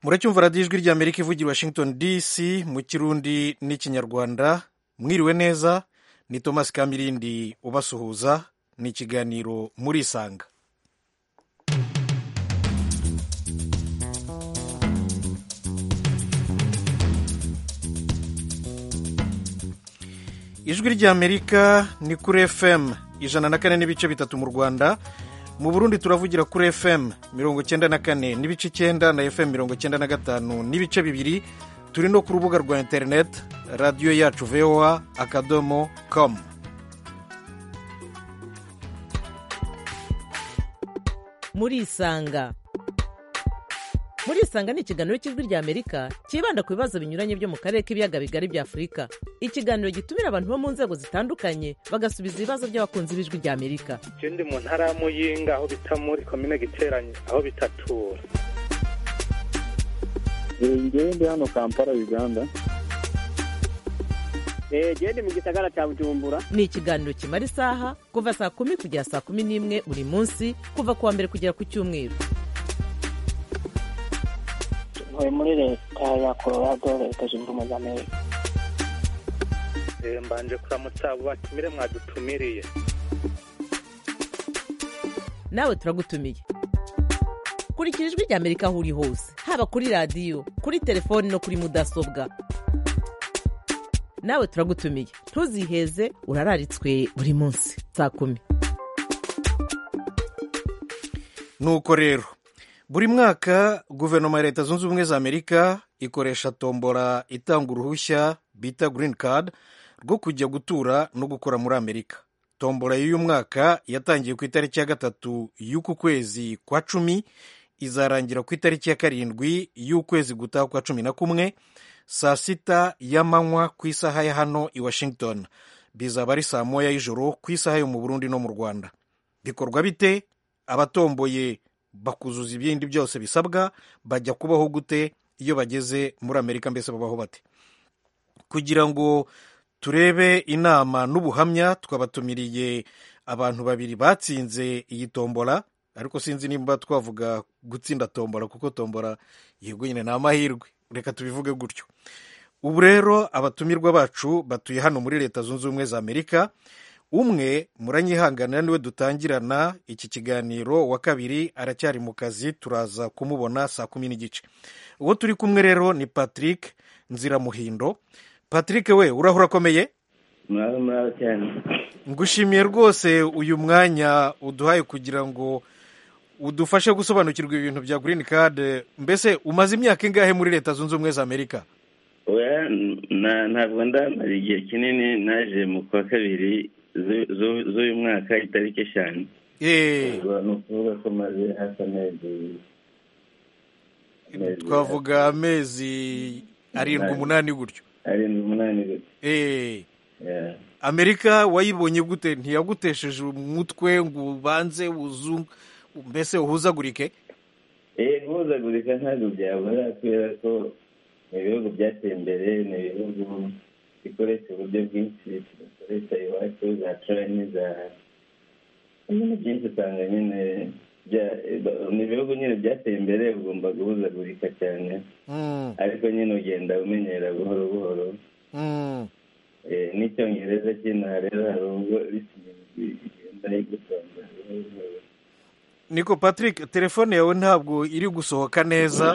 muracyumva radiyo ijwi ry'amerika ivugira washington dc mu kirundi n'ikinyarwanda mwiriwe neza ni thomas kamirindi ubasuhuza ni ikiganiro murisanga ijwi ry'amerika ni kuri fm ijana na kane n'ibice bitatu mu rwanda mu burundi turavugira kuri fm mirongo icyenda na kane n'ibice icyenda na fm mirongo icyenda na gatanu n'ibice bibiri turi no ku rubuga rwa interineti radiyo yacu voa akadomo com murisanga murisanga ni ikiganiro cy'ijwi ry'amerika cyibanda ku bibazo binyuranye byo mu karere k'ibiyaga bigari bya afurika ikiganiro gitumira abantu bo mu nzego zitandukanye bagasubiza ibibazo by'abakunzi b'ijwi ry'amerika ikindi mu ntara ya muyinga aho bita muri komine giteranye aho bitatura ngewe ndi hano kampala uganda gende mu gisagara cya bujumbura ni ikiganiro kimara isaha kuva saa kumi kugera saa kumi n'imwe buri munsi kuva ku wa mbere kugera ku cyumweru ntuye muri leta ya colorado leta zunze ubumwe za amerika mbanje kuramutsa abo batumire mwadutumiriye nawe turagutumiye kurikira ijwi ry'amerika aho uri hose haba kuri radiyo kuri telefoni no kuri mudasobwa nawe turagutumiye ntuziheze urararitswe buri munsi saa kumi nuko rero buri mwaka guverinoma ya leta zunze ubumwe za amerika ikoresha tombora itanga uruhushya bita green card rwo kujya gutura no gukora muri amerika tombora y'uyu mwaka yatangiye ku itariki ya gatatu y'uku kwezi kwa cumi izarangira ku itariki ya karindwi y'ukwezi gutaha kwa cumi na kumwe saa sita y'amanywa ku isaha ya hano i washington bizaba ari saa moya y'ijoro ku isaha yo mu burundi no mu rwanda bikorwa bite abatomboye bakuzuza ibindi byose bisabwa bajya kubaho gute iyo bageze muri amerika mbese babaho bate kugira ngo turebe inama n'ubuhamya twabatumiriye abantu babiri batsinze iyi tombora ariko sinzi nimba twavuga gutsinda tombora kuko tombora yego nyine ni amahirwe reka tubivuge gutyo ubu rero abatumirwa bacu batuye hano muri leta zunze ubumwe za amerika umwe muranyihanganira niwe dutangirana iki kiganiro wa kabiri aracyari mu kazi turaza kumubona saa kumi n'igice uwo turi kumwe rero ni patrick nziramuhindo patrick we urahura akomeye ngushimiye rwose uyu mwanya uduhaye kugira ngo udufashe gusobanukirwa ibintu bya green card mbese umaze imyaka ingahe muri leta zunze ubumwe za amerika ntabwo ndamara igihe kinini naje mu kwa kabiri z'uyu mwaka itariki eshanu ni ukuvuga ko maze hafi amezi twavuga amezi arindwi umunani gutyo arindwi umunani gutyo amerika wayibonye gute ntiyagutesheje umutwe ngo ubanze wuzungu mbese uhuzagurike eee guhuzagurika ntabwo byabura kubera ko ni ibihugu byateye imbere ni ibihugu bikoresha uburyo bwinshi bikoresha iwacu za turani za ibintu byinshi usanga nyine ni ibihugu nyine byateye imbere ugomba guhuzagurika cyane ariko nyine ugenda umenyera buhoro buhoro n'icyongereza cy'inaha rero hari ubwo bigenda bigusanga buhoro buhoro niko patrick telefone yawe ntabwo iri gusohoka neza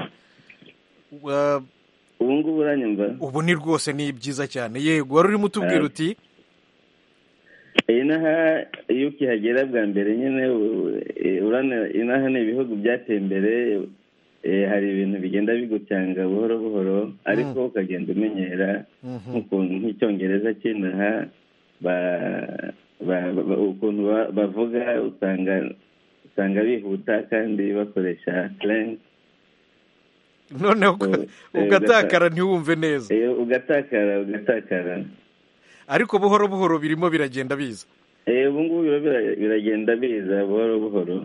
ubu ngubu uranyumva ubu ni rwose ni byiza cyane yego wari urimo utubwira uti inaha iyo ukihagera bwa mbere nyine inaha ni ibihugu byateye imbere hari ibintu bigenda bigucanga buhoro buhoro ariko ukagenda umenyera nk'ukuntu nk'icyongereza cy'inaha ukuntu bavuga usanga usanga bihuta kandi bakoresha turengi noneho ugatakara ntiwumve neza ugatakara ugatakara ariko buhoro buhoro birimo biragenda biza ubu ngubu biragenda biza buhoro buhoro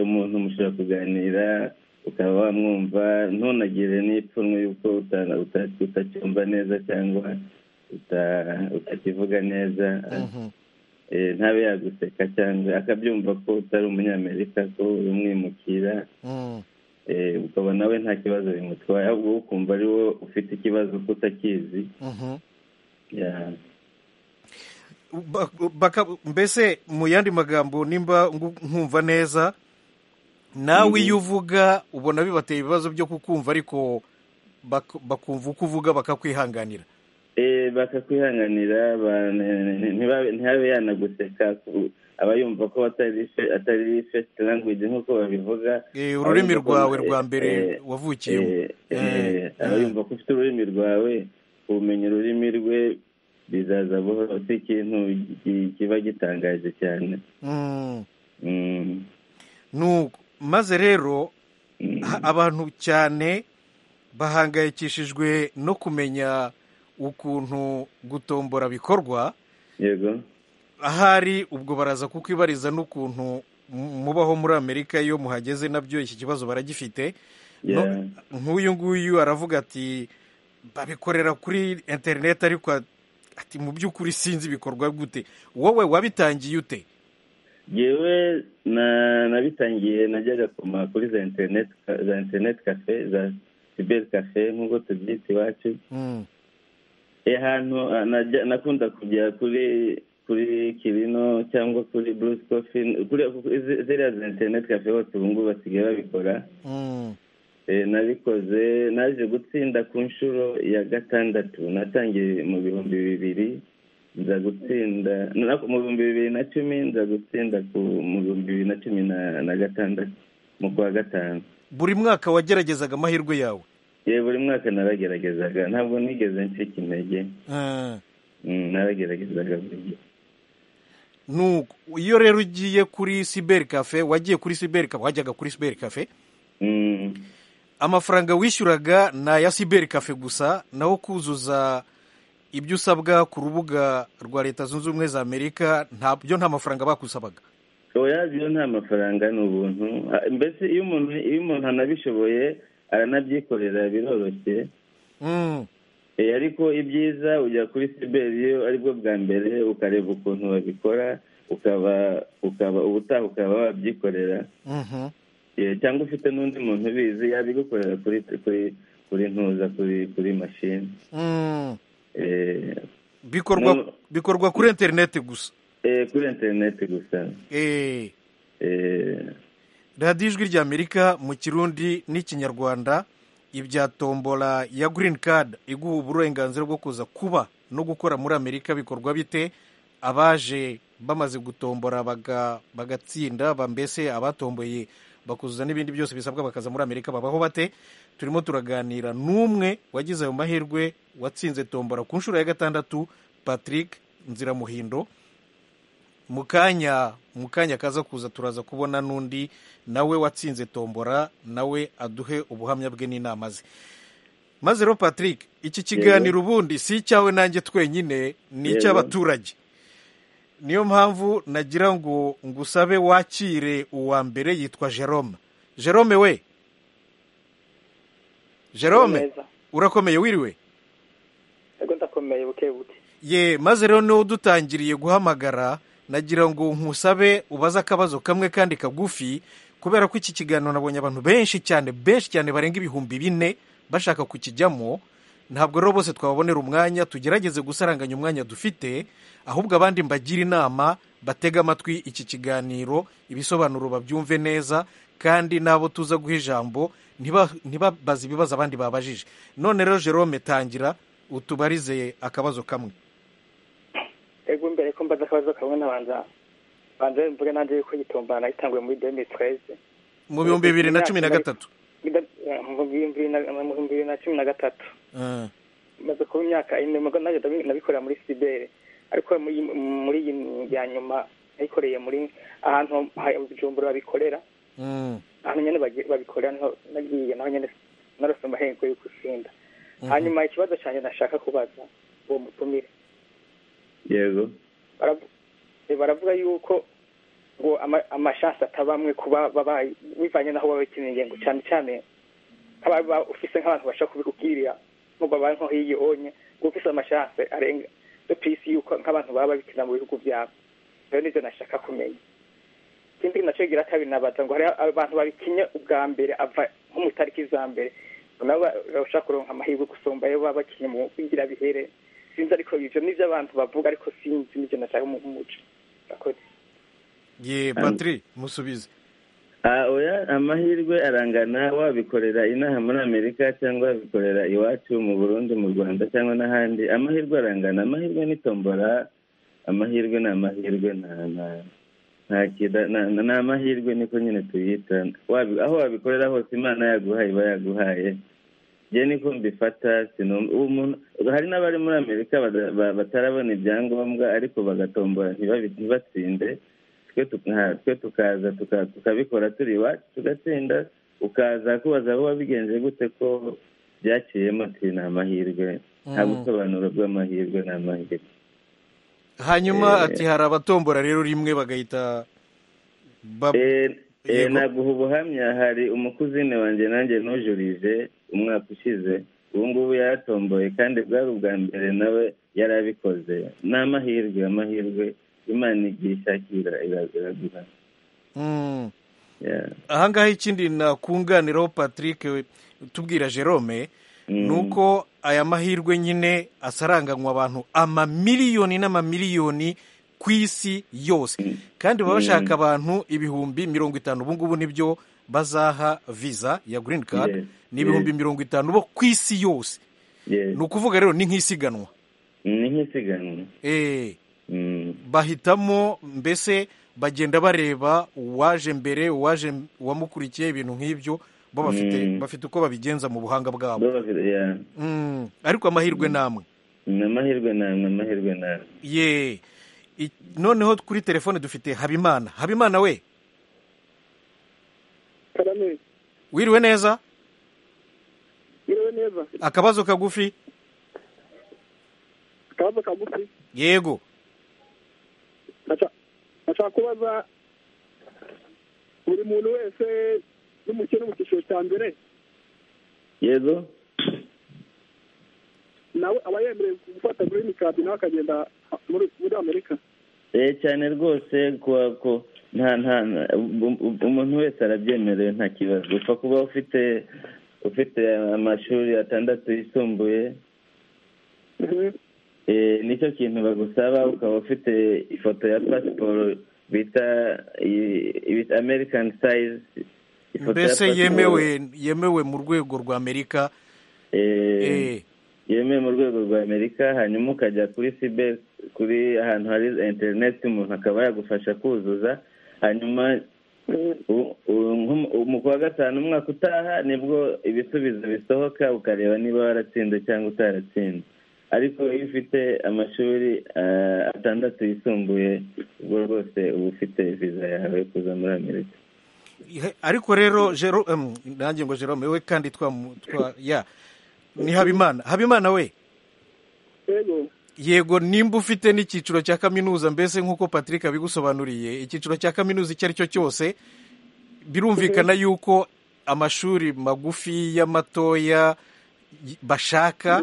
umuntu mushobora kuganira ukaba wamwumva ntunagire n'ipfunwe y'uko utacyumva neza cyangwa utakivuga neza ntabe yaguseka cyangwa akabyumva ko utari umunyamerika ko umwimukira eh, ukaba nawe nta kibazo bimutwaye ahubwo wowe ukumva ari wowe ufite ikibazo kuko utakizi Mhm. Yeah. Ba- baka- mbese mu yandi magambo nimba ngu- nkumva neza nawe iyo uvuga ubona bibateye ibibazo byo kukumva ariko bak- bakumva uko uvuga bakakwihanganira Eh, bakakwihanganira ba- ne- ne- ntibabe- ntihabe yanaguseka ku- aba yumva ko atari fe- atari first language nk'uko babivuga Eh, ururimi Aba yumva ko- rwawe rwa mbere eh, wavukiyemo eh, eh, Eh, aba eh. yumva ko ufite ururimi rwawe umenya ururimi rwe bizaza buhoro si ikintu ki- kiba gitangaje cyane Mm. Mm, nuko maze rero mm. ha- abantu cyane bahangayikishijwe no kumenya ukuntu gutombora bikorwa yego ahari ubwo baraza kukwibariza n'ukuntu mu- mubaho muri amerika iyo muhageze nabyo iki kibazo baragifite No- Yeah. nk'uyu nguyu aravuga ati babikorera kuri interineti ariko a- ati mu by'ukuri sinzi bikorwa gute wowe wabitangiye ute yewe na nabitangiye najyaga kuma kuri za internet za internet cafe za cyber cafe nk'uko tubyita iwacu Mm, Eh, hantu ah, najya- nakunda kujya kuri kuri kirino cyangwa kuri bruce coffee kuri kuri zi- ziriya za internet cafe hose ubu ngubu basigaye babikora mm, Eh, nabikoze naje gutsinda ku nshuro ya gatandatu natangiye mu bihumbi bibiri nza gutsinda na- mu bihumbi bibiri na cumi nza gutsinda ku mu bihumbi bibiri na cumi na- na gatandatu mu kwa gatanu buri mwaka wageragezaga amahirwe yawe yewe buri mwaka narageragezaga ntabwo nigeze ncika intege Ah. Mm, narageragezaga buri gihe nuko iyo rero ugiye kuri siberi kafe wagiye kuri siberi kafe wajyaga kuri siberi kafe Mm, amafaranga wishyuraga ni aya siberi kafe gusa naho kuzuza ibyo usabwa ku rubuga rwa leta zunze ubumwe za amerika ntabyo nta mafaranga bakusabaga oya byo nta mafaranga ni ubuntu Ah, mbese iyo umuntu iyo umuntu anabishoboye aranabyikorera biroroshye Mm, Eh, ariko ibyiza ujya kuri siberi iyo aribwo bwa mbere ukareba ukuntu babikora ukaba ukaba ubutaha ukaba wabyikorera mhm. Eh, cyangwa ufite n'undi muntu ubizi yabigukorera kuri kuri kuri ntuza kuri kuri mashini Mm. Eh, bikorwa No. bikorwa kuri interineti gusa eh, kuri interineti gusa Eh, Eh, radiyo ijwi rya amerika mu kirundi n'ikinyarwanda ibya tombola ya green card iguha uburenganzira bwo kuza kuba no gukora muri amerika bikorwa bite abaje bamaze gutombora baga- bagatsinda ba- mbese abatomboye bakuzuza n'ibindi byose bisabwa bakaza muri amerika babaho bate turimo turaganira n'umwe wagize ayo mahirwe watsinze tombora ku nshuro ya gatandatu patrick nziramuhindo mu kanya mu kanya kaza kuza turaza kubona n'undi nawe watsinze tombora nawe aduhe ubuhamya bwe n'inama ze maze rero patrick iki kiganiro ubundi si icyawe nanjye twenyine ni Yego. icy'abaturage niyo mpamvu nagira ngo ngusabe wakire uwa mbere yitwa jerome jerome we jerome neza urakomeye wiriwe yego ndakomeye buke buke ye maze rero niwo udutangiriye guhamagara nagira ngo nkusabe ubaze akabazo kamwe kandi kagufi kubera ko iki kiganiro nabonye abantu benshi cyane benshi cyane barenga ibihumbi bine bashaka kukijyamo ntabwo rero bose twababonera umwanya tugerageze gusaranganya umwanya dufite ahubwo abandi mbagira inama batega amatwi iki kiganiro ibisobanuro babyumve neza kandi n'abo tuza guha ijambo ntiba- ntibabaze ibibazo abandi babajije none rero jerome tangira utubarize akabazo kamwe yego mbere ko mbaza akabazo kamwe nabanza banza mvuga nanjye yuko gitombara nagitanguye muri demi tweze mu bihumbi bibiri na cumi na gatatu mu bihumbi bibiri na- mu bihumbi bibiri na cumi na gatatu Ah, maze kuba imyaka ine mugo nanjye ndabi- nabikorera muri sibere ariko muri muri iyi ya nyuma nayikoreye muri ahantu ha- bujumbura babikorera mm, ahantu nyine bagi- babikorera niho nagiye naho nyine narose amahirwe yo gutsinda hanyuma ikibazo cyanjye nashaka kubaza uwo mutumire yego baravu- eh, baravuga yuko ngo ama- amashansi atabamwe kuba baba bivanye n'aho baba bakeneye ingengo cyane cyane nk'ababa ufise nk'abantu bashaka kubikubwirira nko babaye nko hiyonye ngo ufise amashansi arenga yo ku isi yuko nk'abantu baba babikenera mu bihugu byabo rero nivyo nashaka kumenya ikindi nacyo gira kabiri nabaza ngo hari abantu babikinye ubwa mbere ava nko mu itariki za mbere nabo barashaka kuronka amahirwe gusumba ayo baba bakinnye mu kugira bihere sinzi ariko ibyo ni ibyo abantu bavuga ariko sinzi n'ibyo nashaka mu muco murakoze ye batiri musubize Ah, oya amahirwe arangana wabikorera inaha muri amerika cyangwa wabikorera iwacu mu burundi mu rwanda cyangwa n'ahandi amahirwe arangana amahirwe ni tombora amahirwe ni amahirwe na na nta kida- na- na- ni amahirwe niko nyine tuyita Wabi- aho wabikorera hose imana yaguhaye iba yaguhaye njye niko mbifata sinum- ubu umuntu- hari n'abari muri amerika bada- ba- batarabona ibyangombwa ariko bagatombora ntibabi- ntibatsinde twe tuka- twe tukaza tuka- tukabikora turi iwacu tugatsinda ukaza kubaza aho wabigenje gute ko byakiyemo ati ni amahirwe nta Mm. busobanuro bw'amahirwe ni amahirwe hanyuma Eh. ati hari abatombora rero rimwe bagahita bab- Eh, eh, Yego. naguha ubuhamya hari umukuzine wanjye nanjye nujurije umwaka ushize ubu ngubu yaratomboye kandi bwari ubwa mbere nawe yari abikoze ni amahirwe amahirwe imana igiye ishakira ira- iraguha Mm. Yeah. ahangaha ikindi nakunganiraho patrick we- tubwira jerome Mm. ni uko aya mahirwe nyine asaranganywa abantu amamiliyoni n'amamiliyoni ku isi yose kandi baba bashaka abantu ibihumbi mirongo itanu ubu ngubu nibyo bazaha visa ya green card Yes, ni ibihumbi yes. mirongo itanu bo ku isi yose Yes. ni ukuvuga rero ni nk'isiganwa ni nk'isiganwa Eh, Mm. bahitamo mbese bagenda bareba uwaje mbere uwaje uwamukurikiye ibintu nk'ibyo bo bafite Mm. bafite uko babigenza mu buhanga bwabo Baba bafite- yeah. Mm, ariko amahirwe namwe ni amahirwe namwe amahirwe namwe ye I- noneho kuri telefone dufite habimana habimana we karame wiriwe neza yewe neza akabazo kagufi akabazo kagufi yego nashaka kubaza buri muntu wese n'umukino mu cyiciro cya mbere yego nawe aba yemerewe gufata green card nawe akagenda muri muri amerika eh cyane rwose kuwa ko nta nta nta- u- u- umuntu wese arabyemerewe nta kibazo upfa kuba ufite ufite amashuri atandatu yisumbuye eh nicyo kintu bagusaba ukaba ufite ifoto ya pasiporo bita i- i- American size ifoto ya mbese pasiporo, yemewe yemewe mu rwego rwa amerika eh, Eh, yemewe mu rwego rwa amerika hanyuma ukajya kuri sibe kuri ahantu hari interineti umuntu akaba yagufasha kuzuza hanyuma u- u- nko- u- mu kwa gatanu umwaka utaha nibwo ibisubizo bisohoka ukareba niba waratsinze cyangwa utaratsinze ariko iyo ufite amashuri eh, atandatu yisumbuye ubwo rwose uba ufite viza yawe yo kuza muri amerika he- ariko rero Jero- em, nanjye ngo jerome we kandi twa- twa ya ni habimana habimana we yego yego nimba ufite n'icyiciro cya kaminuza mbese nk'uko patrick abigusobanuriye icyiciro cya kaminuza icyo ari cyo cyose birumvikana yuko amashuri magufi y'amatoya y- bashaka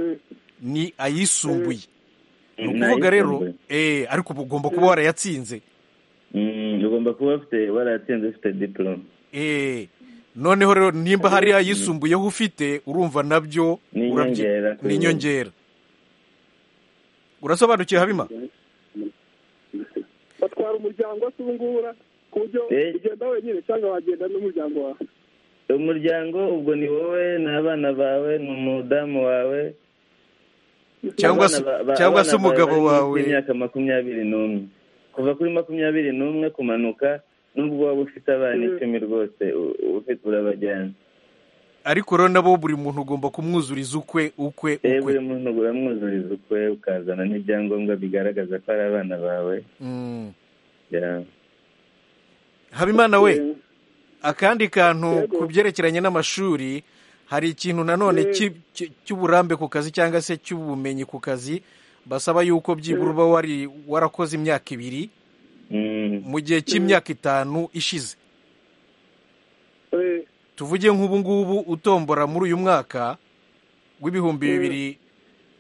ni ayisumbuye ni ukuvuga rero Nayisumbuye. eh, ariko uba ugomba kuba warayatsinze Mm, ugomba kuba ufite waratsinze ufite diporome Eh, noneho rero nimba hari ayisumbuyeho ufite urumva nabyo urabyi- Ni inyongera kuri ni bo. inyongera urasobanukiwe habima batwara umuryango se ubungura ku buryo Eh. ugenda wenyine cyangwa wagenda n'umuryango wawe umuryango ubwo ni wowe ni abana bawe ni umudamu wawe cyangwa se Abana ba- ba- cyangwa se abana bawe umugabo bari munsi wawe y'imyaka makumyabiri n'umwe kuva kuri makumyabiri n'umwe kumanuka nubwo waba ufite abana icumi rwose u- ufite urabajyana ariko rero nabo buri muntu ugomba kumwuzuriza ukwe ukwe Eh, buri ukwe muntu uramwuzuriza ukwe ukazana n'ibyangombwa bigaragaza ko ari abana bawe Mm. Yeah. habimana we akandi kantu ku byerekeranye n'amashuri hari ikintu nanone cy'i- cy- cy'uburambe ku kazi cyangwa se cy'ubumenyi ku kazi basaba yuko byibura uba wari warakoze imyaka ibiri Mm. mu gihe cy'imyaka itanu ishize tuvuge nk'ubu ngubu utombora muri uyu mwaka w'ibihumbi bibiri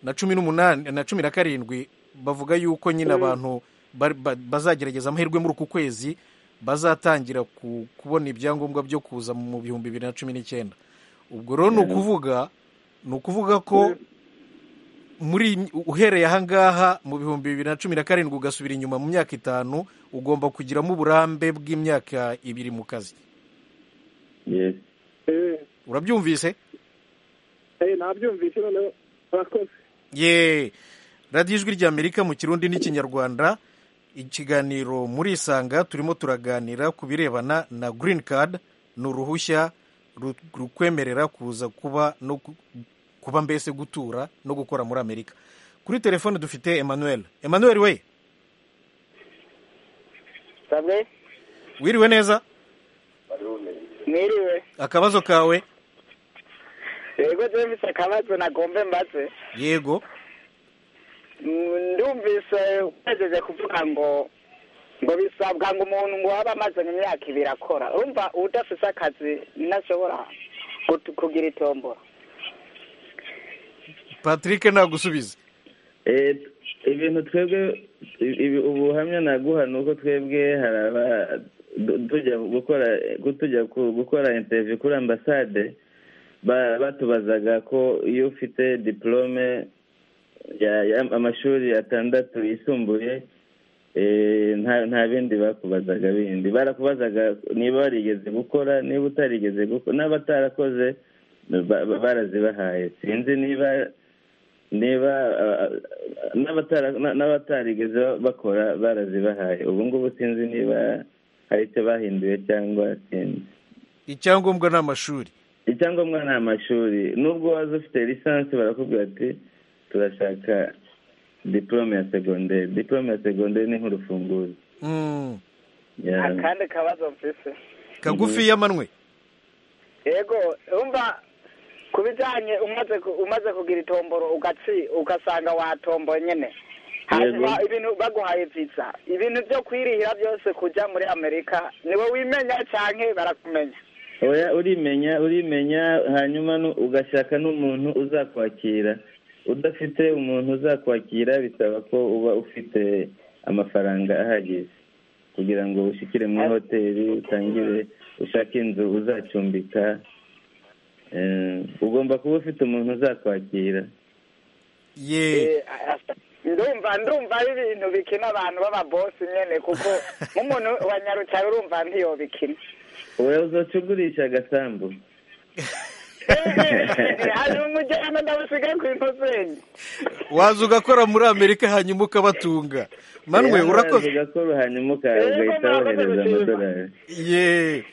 na cumi n'umunani na cumi na karindwi bavuga yuko nyine abantu ba- ba- bazagerageza amahirwe muri uku kwezi bazatangira ku- kubona ibyangombwa byo kuza mu bihumbi bibiri na cumi n'icyenda ubwo rero ni ukuvuga ni ukuvuga ko muri uhereye ahangaha mu bihumbi bibiri na cumi na karindwi ugasubira inyuma mu myaka itanu ugomba kugiramo uburambe bw'imyaka ibiri mu kazi yesi urabyumvise nabyumvise noneho murakoze ye radiyo ijwi ry'amerika mu kirundi n'ikinyarwanda ikiganiro muri isanga turimo turaganira ku birebana na girini kadi ni uruhushya ru- rukwemerera kuza kuba no gu- kuba mbese gutura no gukora muri amerika kuri telefone dufite emmanuel emmanuel we sabwe wiriwe neza mwiriwe akabazo kawe yego je mfise akabazo nagombe mbaze yego Mm, ndumvise ugejeje kuvuga ngo ngo bisabwa ngo umuntu ngo waba amaze mu myaka ibiri akora urumva udafise akazi ntashobora gut- kugira itombora patrick nagusubize Eh, ibintu twebwe ibi- ubuhamya naguha ni uko twebwe haraba du- tujya gukora tujya ku- gukora interview kuri ambasade ba- batubazaga ko iyo ufite diplome ya- ya- amashuri atandatu yisumbuye eh, nta nta bindi bakubazaga bindi barakubazaga niba warigeze gukora niba utarigeze gukora n'abatarakoze ba- ba- barazibahaye sinzi niba niba uh, n'abatara- na- n'abatarigeze bakora barazibahaye ubu ngubu sinzi niba hari icyo bahinduye cyangwa sinzi icyangombwa ni amashuri icyangombwa ni amashuri nubwo waza ufite lisansi barakubwira ati turashaka diplome ya segonderi diplome ya segonderi ni nk'urufunguzo Mm, Ya- akandi kabazo mfise kagufi y'amanwe yego urumva ku bijanye umaze ku- umaze kugira itomboro ugatsi ugasanga watomboye nyene Yego. hanyuma ibintu baguhaye visa ibintu vyo kwirihira byose kuja muri amerika niwe wimenya canke barakumenya oya urimenya urimenya hanyuma nu- ugashaka n'umuntu uzakwakira udafite umuntu uzakwakira bisaba ko uba ufite amafaranga ahagije kugira ngo ushyikire muri hoteli utangire ushake inzu uzacumbika Eh, ugomba kuba ufite umuntu uzakwakira ye Eh, asa- ndumva ndumva ari ibintu bikina abantu b'ababosi nyene kuko nk'umuntu wa nyarucari urumva ntiyobikina wowe uzoca ugurisha agasambu hanyuma ujyana ndabusiga ku inosenyi waza ugakora muri amerika hanyuma ukabatunga manwe urakoze ugakora hanyuma uka- ugahita wohereza amadolari ye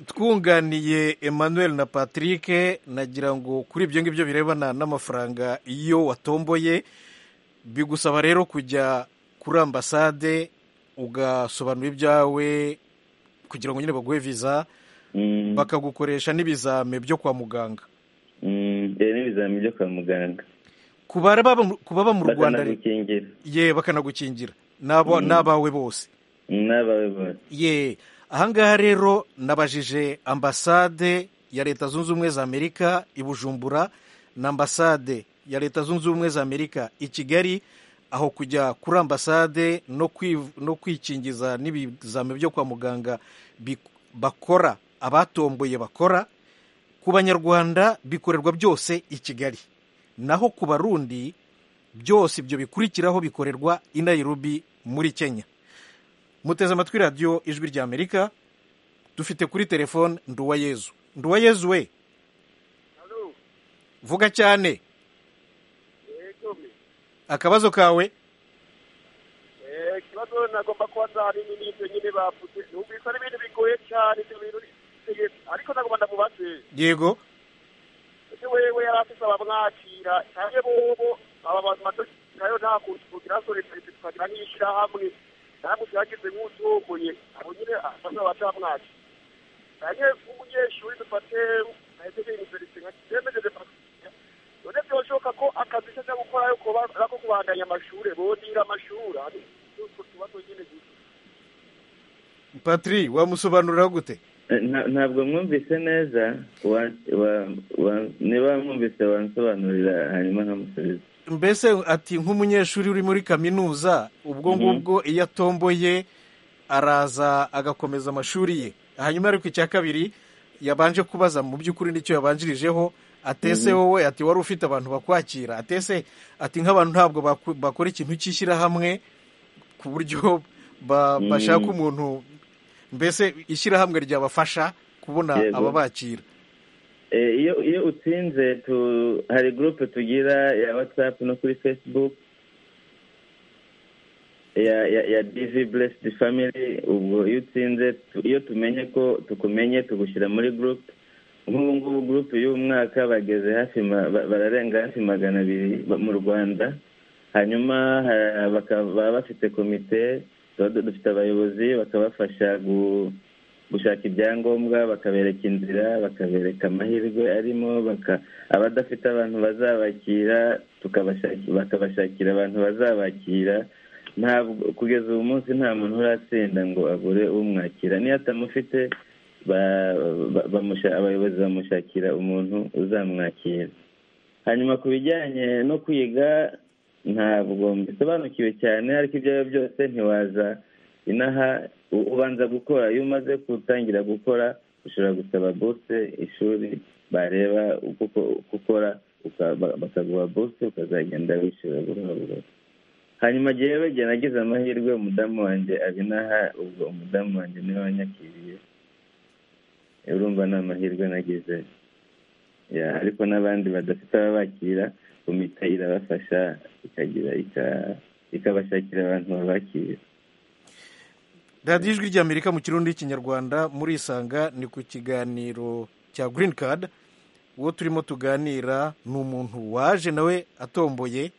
twunganiye emmanuel na patrick nagira ngo kuri ibyo ngibyo birebana n'amafaranga iyo watomboye bigusaba rero kujya kuri ambasade ugasobanura ibyawe kugira ngo nyine baguhe viza Mm. bakagukoresha n'ibizame byo kwa muganga Mm, eh, n'ibizami byo kwa muganga ku baba mu- ku baba mu rwanda re- bakanagukingira ye bakanagukingira n'abo- n'abawe bose n'abawe bose ye ahangaha rero nabajije ambasade ya leta zunze ubumwe za amerika i bujumbura na ambasade ya leta zunze ubumwe za amerika i kigali aho kujya kuri ambasade no, kwiv- no kwikingiza n'ibizame byo kwa muganga bi- bakora abatomboye bakora ku banyarwanda bikorerwa byose i kigali naho ku barundi byose ibyo bikurikiraho bikorerwa i nairobi muri kenya muteze amatwi radiyo ijwi rya amerika dufite kuri telefone nduwayezu nduwayezu we vuga cyane akabazo kawe ikibazo nagomba kuba nzahari n'ibyo nyine bavuze numvise ari ibintu bigoye cyane ibyo bintu ni- ariko nagomba ndamubaze yego ese wewe yari afise abamwakira cyane bobo aba bantu matokirayo nta kuntu kugira ngo leta tukagira nk'ishyirahamwe naramutse yagize nk'usohokoye abo nyine abana bacamwakira nange nk'umunyeshuri dufate nahise ndi universite nka kizemejeje partiya none byoshoboka ko akazi cyo ajya gukora yuko ba- arako kubandanya amashuri bondira amashuri ari utwo tubazo nyine gusa patri wamusobanurira gute Eh, nta- ntabwo mwumvise neza wa- wa- wa- niba mwumvise wansobanurira hanyuma nkamusubiza mbese ati nk'umunyeshuri uri muri kaminuza ubwo ngubwo iyo atomboye araza agakomeza amashuri ye hanyuma ariko icya kabiri yabanje kubaza mu by'ukuri nicyo yabanjirijeho atese wowe ati wari ufite abantu bakwakira atese ati nk'abantu ntabwo baku- bakora ikintu cy'ishyirahamwe ku buryo ba- Mhm. bashaka umuntu mbese ishyirahamwe ryabafasha kubona Yego. ababakira Eh, iyo iyo utsinze tu hari gurupe tugira ya whatsapp no kuri facebook ya ya ya dv blessed family ubwo iyo utsinze tu- iyo tumenye ko tukumenye tugushyira muri gurupe nk'ubu ngubu gurupe y'uyu mwaka bageze hafi ma- ba- bararenga hafi magana abiri ba- mu rwanda hanyuma ha- baka- baba bafite komite tuba du- dufite abayobozi bakabafasha gu- gushaka ibyangombwa bakabereka inzira bakabereka amahirwe arimo baka- abadafite abantu bazabakira tukabashaki- bakabashakira abantu bazabakira ntabwo kugeza uyu munsi nta muntu uratsinda ngo agure umwakira niyo atamufite ba- ba- bamusha- abayobozi bamushakira umuntu uzamwakira hanyuma ku bijyanye no kwiga ntabwo mbisobanukiwe cyane ariko ibyo ari byo byose ntiwaza inaha u- ubanza gukora iyo umaze gutangira gukora ushobora gusaba bose ishuri bareba uko uko- uko ukora uka- ba- bakaguha bose ukazagenda wishyura buhoro buhoro hanyuma jyewe igihe nagize amahirwe umudamu wanjye ari inaha ubwo umudamu wanjye niwe wanyakiriye urumva ni amahirwe nagize ya ariko n'abandi badafite ababakira komite irabafasha ikagira ika- ikabashakira abantu babakira radiyo ijwi ry'amerika mu kirundi n'ikinyarwanda murisanga ni ku kiganiro cya girini kadi uwo turimo tuganira ni umuntu waje nawe atomboye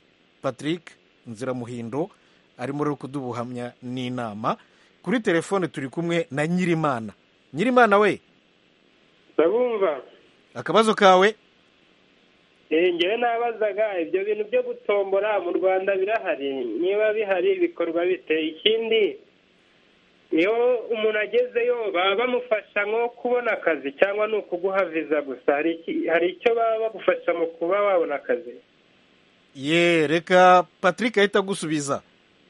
patrick nziramuhindo arimo rero kudubuhamya n'inama kuri telefone turi kumwe na nyirimana nyirimana we ndabumva akabazo kawe Eh, ngewe nabazaga ibyo bintu byo gutombora mu rwanda birahari niba bihari bikorwa bite ikindi iyo umuntu agezeyo baba bamufasha nko kubona akazi cyangwa ni ukuguha viza gusa hari iki- hari icyo baba bagufasha mu kuba wabona akazi ye reka patrick ahita agusubiza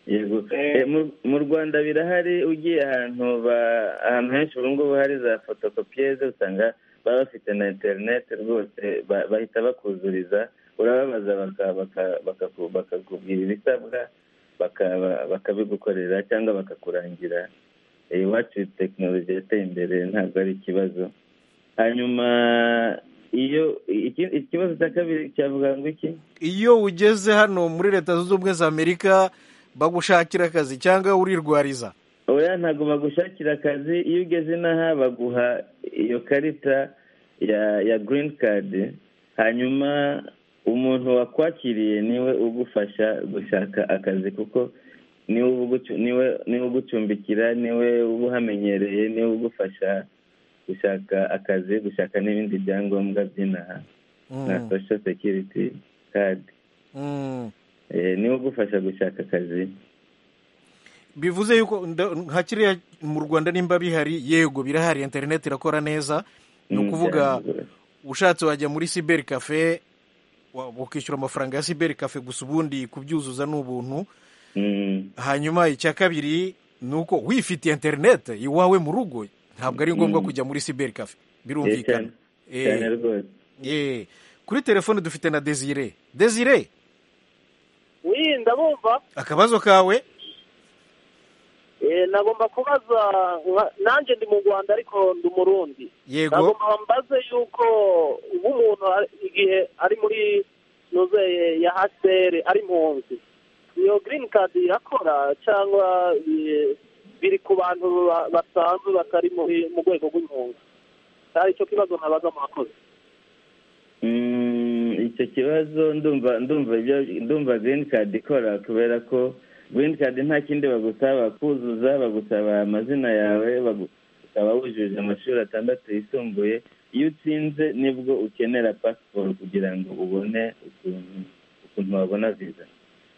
yego Eh. Eh, mu- mu rwanda birahari ugiye ahantu ba- ahantu henshi ubu ngubu hari za fotokopiyeze usanga baba bafite na interineti rwose ba- bahita bakuzuriza urababaza baka- baka- bakaku- bakakubwira ibisabwa bakaba- bakabigukorera cyangwa bakakurangira Eh, iwacu tekinoloji yateye imbere ntabwo ari ikibazo hanyuma iyo iki- ikibazo cya kabiri cyavuga ngo iki iyo ugeze hano muri leta zunze ubumwe za amerika bagushakira akazi cyangwa urirwariza oya ntabwo bagushakira akazi iyo ugeze inaha baguha iyo karita ya ya girini kadi hanyuma umuntu wakwakiriye niwe ugufasha gushaka akazi kuko niwe ugucu- niwe niwe ugucumbikira niwe uba uhamenyereye niwe ugufasha gushaka akazi gushaka n'ibindi byangombwa by'inaha nka Mm, sosho sekiriti kadi mm. Eh, niwe ugufasha gushaka akazi bivuze yuko nda- nka kiriya mu rwanda nimba bihari yego birahari interineti irakora neza ni Mm, ukuvuga byarangura. ushatse wajya muri siberi kafe wa- ukishyura amafaranga ya siberi kafe gusa ubundi kubyuzuza ni ubuntu Mm. hanyuma icya kabiri ni uko wifitiye interineti iwawe mu rugo ntabwo ari ngombwa Mm. kujya muri siberi kafe Eh, birumvikana cyane- Eh, cyane rwose eh. kuri telefone dufite na desire desire wii ndabumva akabazo kawe Eh, nagomba kubaza nka- nanjye ndi mu rwanda ariko ndi umurundi yego nagomba mbaze yuko ubu umuntu ari- igihe ari muri nuze ya hasere ari impunzi iyo girini kadi irakora cyangwa eh, biri ku bantu ba- basanzwe batari muri mu rwego rw'impunzi cyari cyo kibazo nabaza murakoze Mm, icyo kibazo ndumva ndumva ibyo ndumva green card ikora kubera ko green card nta kindi bagusaba kuzuza bagusaba amazina yawe bagu- ukaba wujuje amashuri atandatu yisumbuye iyo utsinze nibwo ukenera pasiporo kugira ngo ubone ukuntu ukuntu wabona viza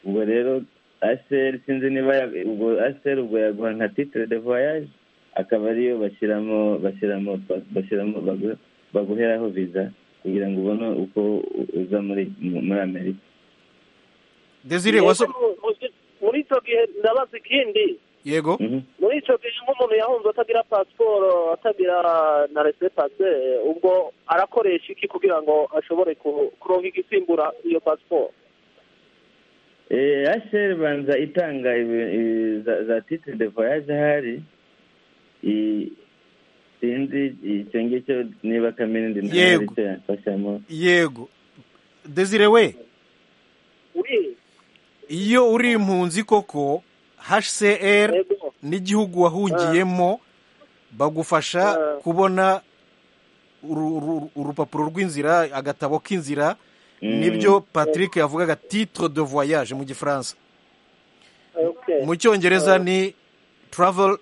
ubwo rero aseri sinzi niba ya- ubwo aseri ubwo yaguha nka titire de voyage akaba ariyo bashyiramo bashyiramo pa- bashyiramo bagu- baguheraho viza kugira ngo ubone uko u- uza muri mu- muri amerika desire Yego, waso mu- muri icyo gihe ndabaza ikindi yego Mhm. muri icyo gihe nk'umuntu umuntu yahunze atagira pasiporo atagira na resepase ubwo arakoresha iki kugira ngo ashobore ku- kuronka igisimbura iyo pasiporo asheri banza itanga ibi- ibi- za- za titre de voyage ahari I- sinzi icyo ngicyo niba kaminindi nawe Yego. ari cyo yamfashamo yego desire we uri iyo uri impunzi koko hcr yego n'igihugu wahungiyemo bagufasha kubona uru- uru- urupapuro rw'inzira agatabo k'inzira Mm. nibyo patrick yavugaga titre de voyage mu gifaransa okay mu cyongereza ni travel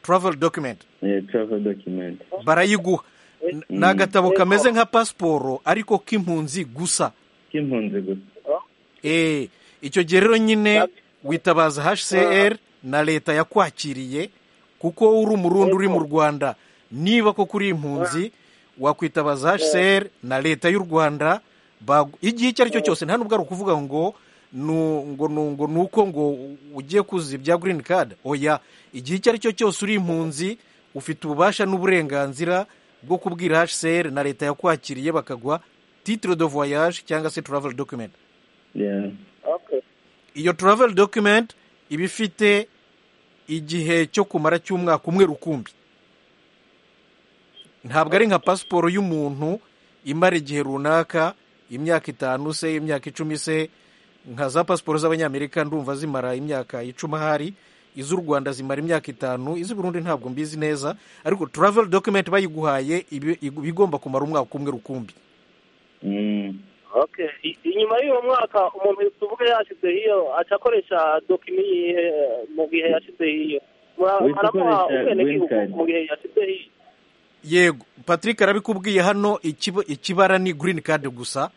travel document Eh, travel document barayiguha N- ni agatabo Yego. kameze nka pasiporo ariko k'impunzi gusa k'impunzi gusa Eh, icyo gihe rero nyine witabaza hcr na leta yakwakiriye kuko uri umurundi uri mu rwanda niba koko uri impunzi wakwitabaza hcr na leta y'u rwanda bagu- igihe icyo ari cyo cyose nta n'ubwo ari ukuvuga ngo nu- ngo nu- ngo ni uko ngo ugiye kuzuza ibya green card oya igihe icyo ari cyo cyose uri impunzi ufite ububasha n'uburenganzira bwo kubwira hcr na leta yakwakiriye bakaguha titre de voyage cyangwa se travel document Yeah. okay iyo travel document iba ifite igihe cyo kumara cy'umwaka umwe rukumbi ntabwo ari nka pasiporo y'umuntu imara igihe runaka imyaka itanu se imyaka icumi se nka za pasiporo z'abanyamerika ndumva zimara imyaka icumi ahari iz'u rwanda zimara imyaka itanu iz'u burundi ntabwo mbizi neza ariko travel document bayiguhaye iba iba igomba kumara umwaka umwe rukumbi Mm. okay I- inyuma y'uwo mwaka umuntu tuvuge yashyize iyo aca akoresha dokima iyihe mu gihe yashyize iyo Uhita baramuha ukoresha ubwenegihugu green card. mu gihe yashyize iyo yego patrick arabikubwiye hano ikiba- ikibara ni green card gusa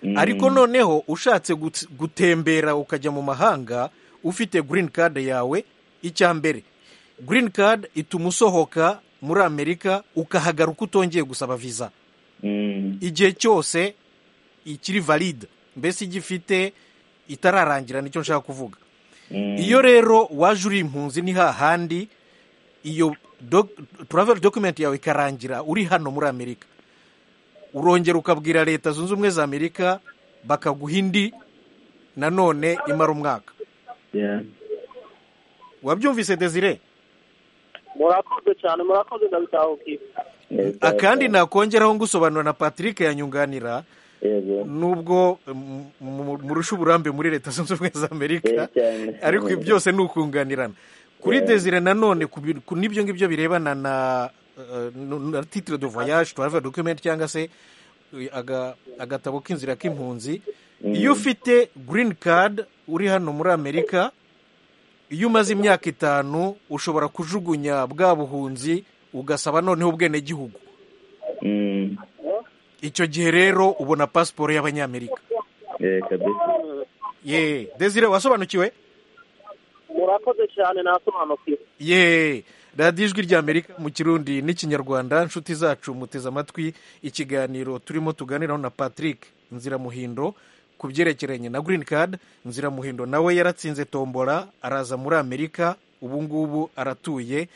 Mm. ariko noneho ushatse gut- gutembera ukajya mu mahanga ufite green card yawe icya mbere green card ituma usohoka muri amerika ukahagaruka utongeye gusaba visa Mm. igihe cyose ikiri valide mbese igifite itararangira nicyo nshaka kuvuga Mm. iyo rero waje uri impunzi ni hahandi iyo doc- travel document yawe ikarangira uri hano muri amerika urongera ukabwira leta zunze ubumwe za amerika bakaguha indi nanone imara umwaka Yeah. wabyumvise desire murakoze cyane murakoze ndabitahukiye Yes, akandi yes. nakongeraho ngusobanura na patrick yanyunganira Yego. nubwo mm, mu- murusha uburambe muri leta zunze ubumwe za amerika Eh, cyane. ariko ibi byose ni ukunganirana kuri Yeah. desire nanone ku bi- ku n'ibyo ngibyo birebana na eh, nu- na titre de voyage travel document cyangwa se eh, aga- agatabo k'inzira k'impunzi iyo ufite green card uri hano muri amerika iyo umaze imyaka itanu ushobora kujugunya bwa buhunzi ugasaba noneho ubwenegihugu Mm. icyo gihe rero ubona pasiporo y'abanyamerika Eh, kabisa. ye desire wasobanukiwe murakoze cyane nasobanukiwe ye radiyo ijwi ry'amerika mu kirundi n'ikinyarwanda inshuti zacu muteze amatwi ikiganiro turimo tuganiraho na patrick nziramuhindo ku byerekeranye na green card nziramuhindo nawe yaratsinze tombora araza muri amerika ubu ngubu aratuye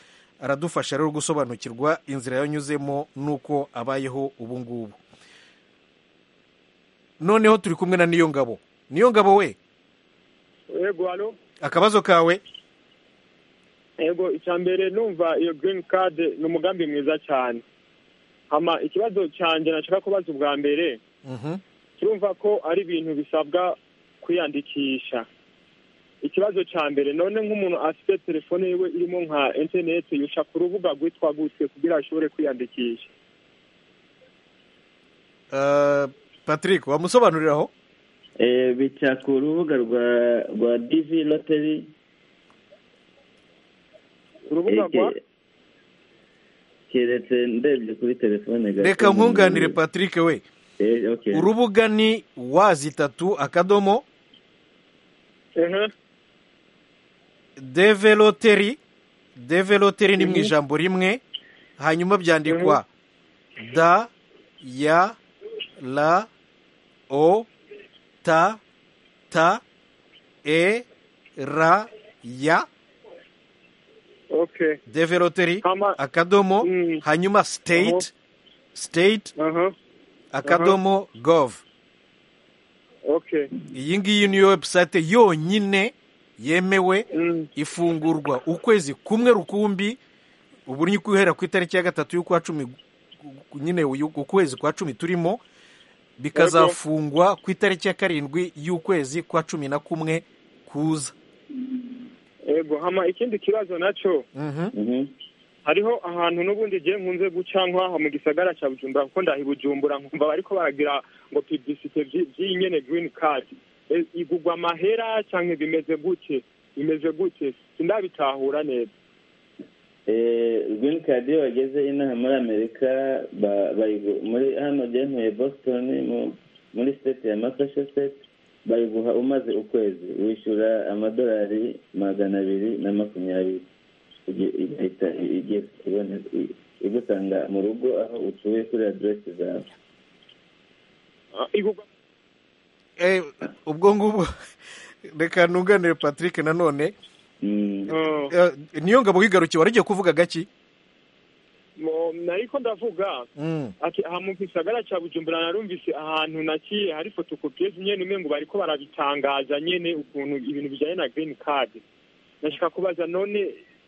aradufasha rero gusobanukirwa inzira yanyuzemo n'uko abayeho ubu ngubu noneho turi kumwe na niyo ngabo niyo ngabo we yego hano akabazo kawe yego icya mbere numva iyo girini kade ni umugambi mwiza cyane hama ikibazo cyanjye nashaka kubaza ubwa mbere Mhm. turumva ko ari ibintu bisabwa kwiyandikisha ikibazo cya mbere none nk'umuntu afite telefone yiwe irimo nka interineti yuca ku rubuga rwitwa gutse kugira ashobore kwiyandikisha Eh, patrick wamusobanuriraho Eh, bica ku rubuga rwa rwa divi loteri urubuga rwa keretse ndebye kuri telefone gato. reka nkunganire patrick we Eh, okay. urubuga ni wazi itatu akadomo ehe develoteri develoteri ni mu ijambo rimwe hanyuma byandikwa da ya la o ta ta e ra ya okay develoteri Hama- akadomo Mm. hanyuma state state aha akadomo gov okay iyi ngiyi niyo webusayite yonyine yemewe Mm. ifungurwa ukwezi kumwe rukumbi ubu ni guhera ku itariki ya gatatu y'ukwa cumi gu- nyine uyu- ukwezi kwa cumi turimo bikazafungwa ku itariki ya karindwi y'ukwezi kwa cumi na kumwe kuza ego hama ikindi kibazo nacyo Mhm. Mhm. hariho ahantu n'ubundi igihe nkunze guca nk'aha mu gisagara cya bujumbura kuko ndaha i bujumbura nkumva bariko baragira ngo pibisite by'iyi nyene girini kadi E, igugwa amahera cyangwa bimeze gute bimeze gute sindabitahura neza green card iyo bageze inaha muri amerika ba- bayigu- muri hano byavuye boston mu- muri state ya massachusetts bayiguha umaze ukwezi wishyura amadolari magana abiri na makumyabiri Igi- igahita igiye kuboneka i- igusanga mu rugo aho utuye kuri aderesi zawe Ah, igugwa Eh, ubwo ngubwo reka ntunganire patrick nanone Mm. Ah. Eh, niyo ngabo wigarukiye wari ugiye kuvuga gaki Mo- nariko ndavuga Mm. ati aha mu gisagara cya bujumbura narumvise ahantu naciye hari fotokopiyezi nyene umwe ngo bariko barabitangaza nyene ukuntu ibintu bijanye na girini kadi nashaka kubaza none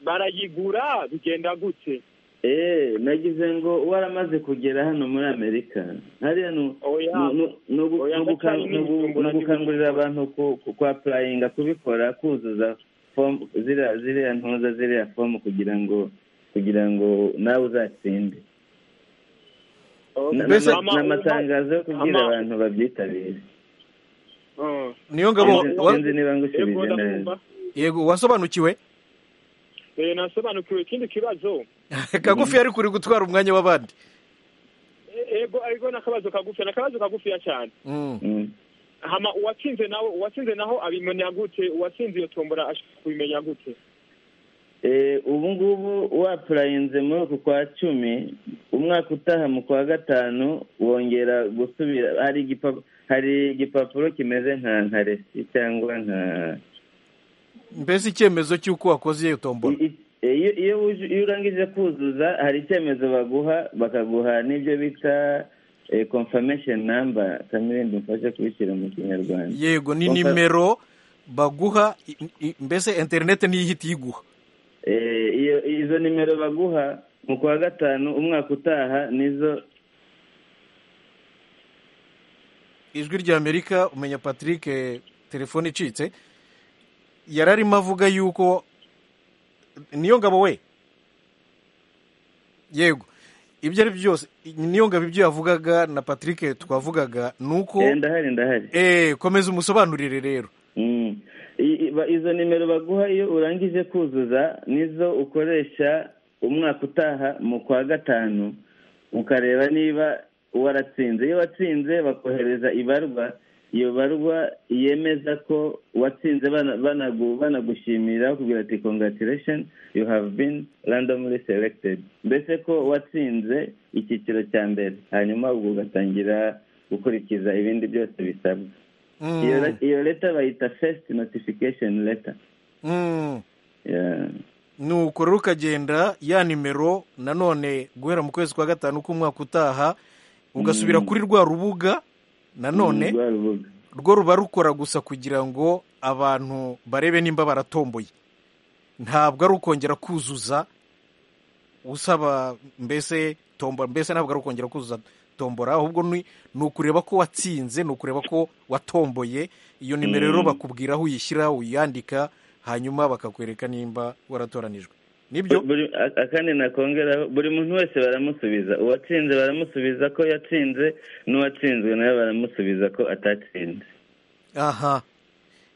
barayigura bigenda gute Eh, nagize ngo waramaze kugera hano muri amerika hariya nu- Oya. nu- nu- ni ugu- Oya, ni uguka- ndacyari ni ugu- n'igitumbura ni ugukangurira abantu ku- ku- kwa purayinga kubikora kuzuza fomu ziriya ziriya ntuza ziriya fomu kugira ngo kugira ngo nawe uzatsinde Na- Mbese- na- ni amatangazo yo kubwira Ama- abantu babyitabire Ah. niyo ngabo Sinzi- wa- sinzi niba Ego, ngushubije neza ndabumva. yego wasobanukiwe Eh, nasobanukiwe ikindi kibazo kagufi yari kuri gutwara umwanya w'abandi E- ego ariko n'akabazo kagufi n'akabazo kagufiya cyane Mm. Mm. hama uwatsinze nawe uwatsinze naho abimenya gute uwatsinze iyo tombora ashaka kubimenya gute Eh, ubu ngubu wapurayinze muri uku kwa cumi umwaka utaha mu kwa gatanu wongera gusubira hari igipapuro hari igipapuro kimeze nka nka resi cyangwa nka mbese icyemezo cy'uko wakoze iyo tombora I- i- iyo iyo wuje- iyo urangije kuzuza hari icyemezo baguha bakaguha n'ibyo bita confirmation number kamirindi mfashe kubishyira mu kinyarwanda yego ni Konfa- nimero baguha i- i- mbese interineti niyo ihita iyiguha Eh, iyo izo nimero baguha mu kwa gatanu umwaka utaha nizo ijwi rya amerika umenya patrick eh, telefone icitse yari arimo avuga yuko niyo ngabo we yego ibyo ari byo byose niyo ngabo ibyo yavugaga na patrick twavugaga ni uko Eh, ndahari ndahari Eh, komeza umusobanurire rero Mm. I- i- ba- izo nimero baguha iyo urangije kuzuza nizo ukoresha umwaka utaha mu kwa gatanu ukareba niba waratsinze iyo watsinze bakohereza ibarwa iyo barwa yemeza ko watsinze bana- banagu- banagushimira bakubwira ati congratulation you have been randomly selected mbese ko watsinze icyiciro cya mbere hanyuma ubwo ugatangira gukurikiza ibindi byose bisabwa Mm, iyo le- iyo leta bayita first notification letter mm. Yeah. nuko rero ukagenda ya nimero nanone guhera mu kwezi kwa gatanu k'umwaka utaha ugasubira Mm. kuri rwa rubuga nanone Rwa rubuga rwo ruba rukora gusa kugira ngo abantu barebe nimba baratomboye ntabwo ari ukongera kuzuza usaba mbese tombo mbese ntabwo ari ukongera kuzuza tombora ahubwo ni ni ukureba ko watsinze ni ukureba ko watomboye iyo nimero rero Mm. bakubwira aho uyishyira uyandika hanyuma bakakwereka nimba waratoranijwe nibyo Buri- a- akandi nakongeraho buri muntu wese baramusubiza uwatsinze baramusubiza ko yatsinze n'uwatsinzwe nawe baramusubiza ko atatsinze aha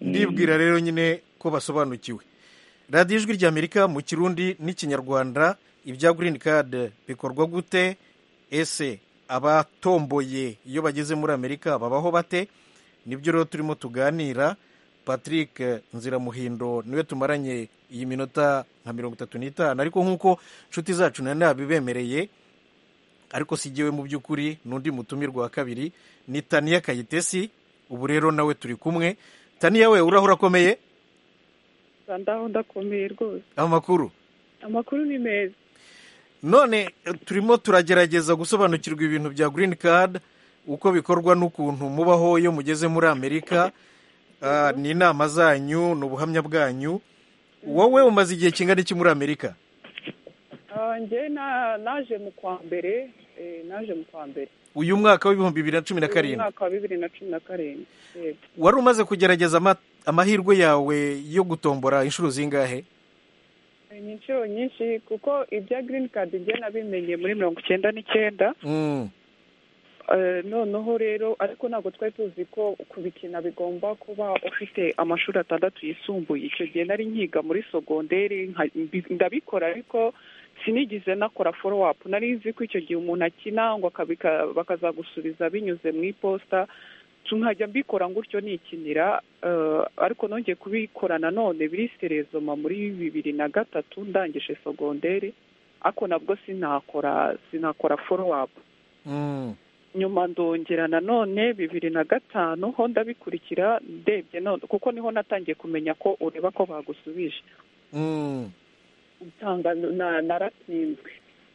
Mm. ndibwira rero nyine ko basobanukiwe radiyo ijwi ry'amerika mu kirundi n'ikinyarwanda ibya girini kadi bikorwa gute ese abatomboye iyo bageze muri amerika babaho bate nibyo rero turimo tuganira patrick nziramuhindo niwe tumaranye iyi minota nka mirongo itatu n'itanu ariko nk'uko inshuti zacu nari nabibemereye ariko si jyewe mu by'ukuri n'undi mutumirwa wa kabiri ni taniya kayitesi ubu rero nawe turi kumwe taniya we urahura akomeye ndaho ndakomeye rwose amakuru amakuru ni meza none turimo turagerageza gusobanukirwa ibintu bya green card uko bikorwa n'ukuntu mubaho iyo mugeze muri amerika Ah, ni inama zanyu ni ubuhamya bwanyu wowe umaze igihe kingana iki muri amerika Ah, njye na- naje mu kwa mbere eh, naje mu kwa mbere uyu mwaka w'ibihumbi bibiri na cumi na Mu karindwi mwaka wa bibiri na cumi na karindwi yego wari umaze kugerageza ama- amahirwe yawe yo gutombora inshuro zingahe ni inshuro nyinshi kuko ibya green card njye nabimenye muri mirongo icyenda n'icyenda Mm. Eh, noneho rero ariko ntabwo twari tuzi ko kubikina bigomba kuba ufite amashuri atandatu yisumbuye icyo gihe nari nkiga muri sogonderi nka- mbi- ndabikora ariko sinigize nakora follow up nari nzi ko icyo gihe umuntu akina ngo akabika- bakazagusubiza binyuze mu iposita nkajya mbikora gutyo nikinira eh, ariko nongeye kubikora nanone biri serezoma muri bibiri na gatatu ndangije sogonderi ariko nabwo sinakora sinakora follow up Mm. nyuma ndongera nanone bibiri na gatanu ho ndabikurikira ndebye none kuko niho natangiye kumenya ko ureba ko bagusubije Mm. nsanga na- naratsinzwe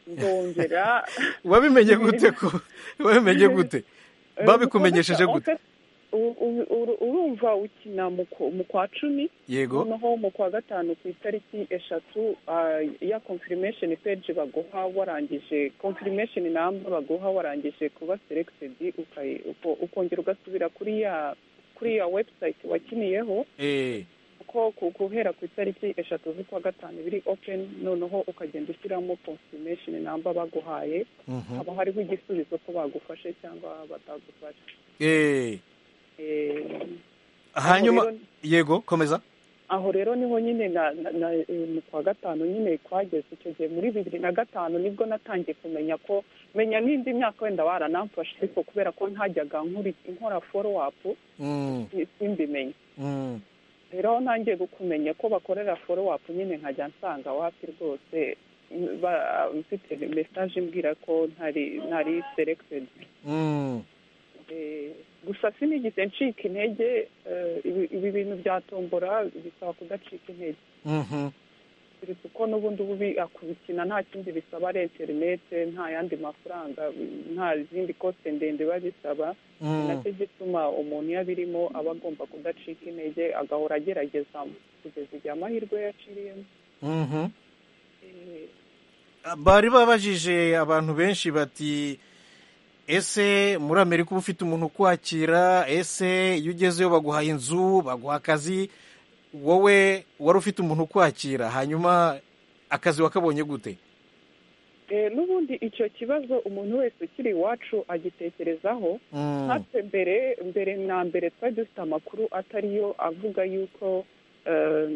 ndongera wabimenye gute ko wabimenye gute babikumenyesheje En gute fait, u- u- uru- urumva ukina mu ku- mu kwa cumi yego noneho mu kwa gatanu ku itariki eshatu ah, ya confirmation page baguha warangije confirmation number baguha warangije kuba selected ukayi- uko- ukongera ugasubira kuri ya kuri ya website wakiniyeho eh kuko ku- guhera ku itariki eshatu z'ukwa gatanu biri open noneho ukagenda ushyiramo confirmation number baguhaye mhm. haba hariho igisubizo ko bagufashe cyangwa batagufashe eh Eh, hanyuma rero- yego komeza aho rero niho nyine na, na, na eh, mu kwa gatanu nyine twageze icyo gihe muri bibiri na gatanu nibwo natangiye kumenya ko menya n'indi myaka wenda waranamfashe ariko kubera ko ntajyaga nkuri- nkora follow up Mm. si- simbimenye Mm. rero aho ntangiye kumenya ko bakorera follow up nyine nkajya nsanga wapi rwose m- ba- mfite message imbwira ko ntari ntari selected Mm. Eh, gusa sinigeze ncika intege eh, ibi- ibi bintu bya tombora bisaba kudacika intege Mhm. keretse uko n'ubundi bubi akubikina nta kindi bisaba ari interinete nta yandi mafaranga nta zindi kote ndende biba bisaba ni Mm. nacyo gituma umuntu iyo abirimo aba agomba kudacika intege agahora agerageza kugeza igihe amahirwe yaciriyemo Mhm. Eh, bari babajije abantu benshi bati ese muri amerika uba ufite umuntu ukwakira ese iyo ugezeyo baguha inzu baguha akazi wowe wari ufite umuntu ukwakira hanyuma akazi wakabonye gute eh, n'ubundi icyo kibazo umuntu wese ukiri iwacu agitekerezaho Mm, natwe mbere mbere na mbere twari dufite amakuru atari yo avuga yuko eh,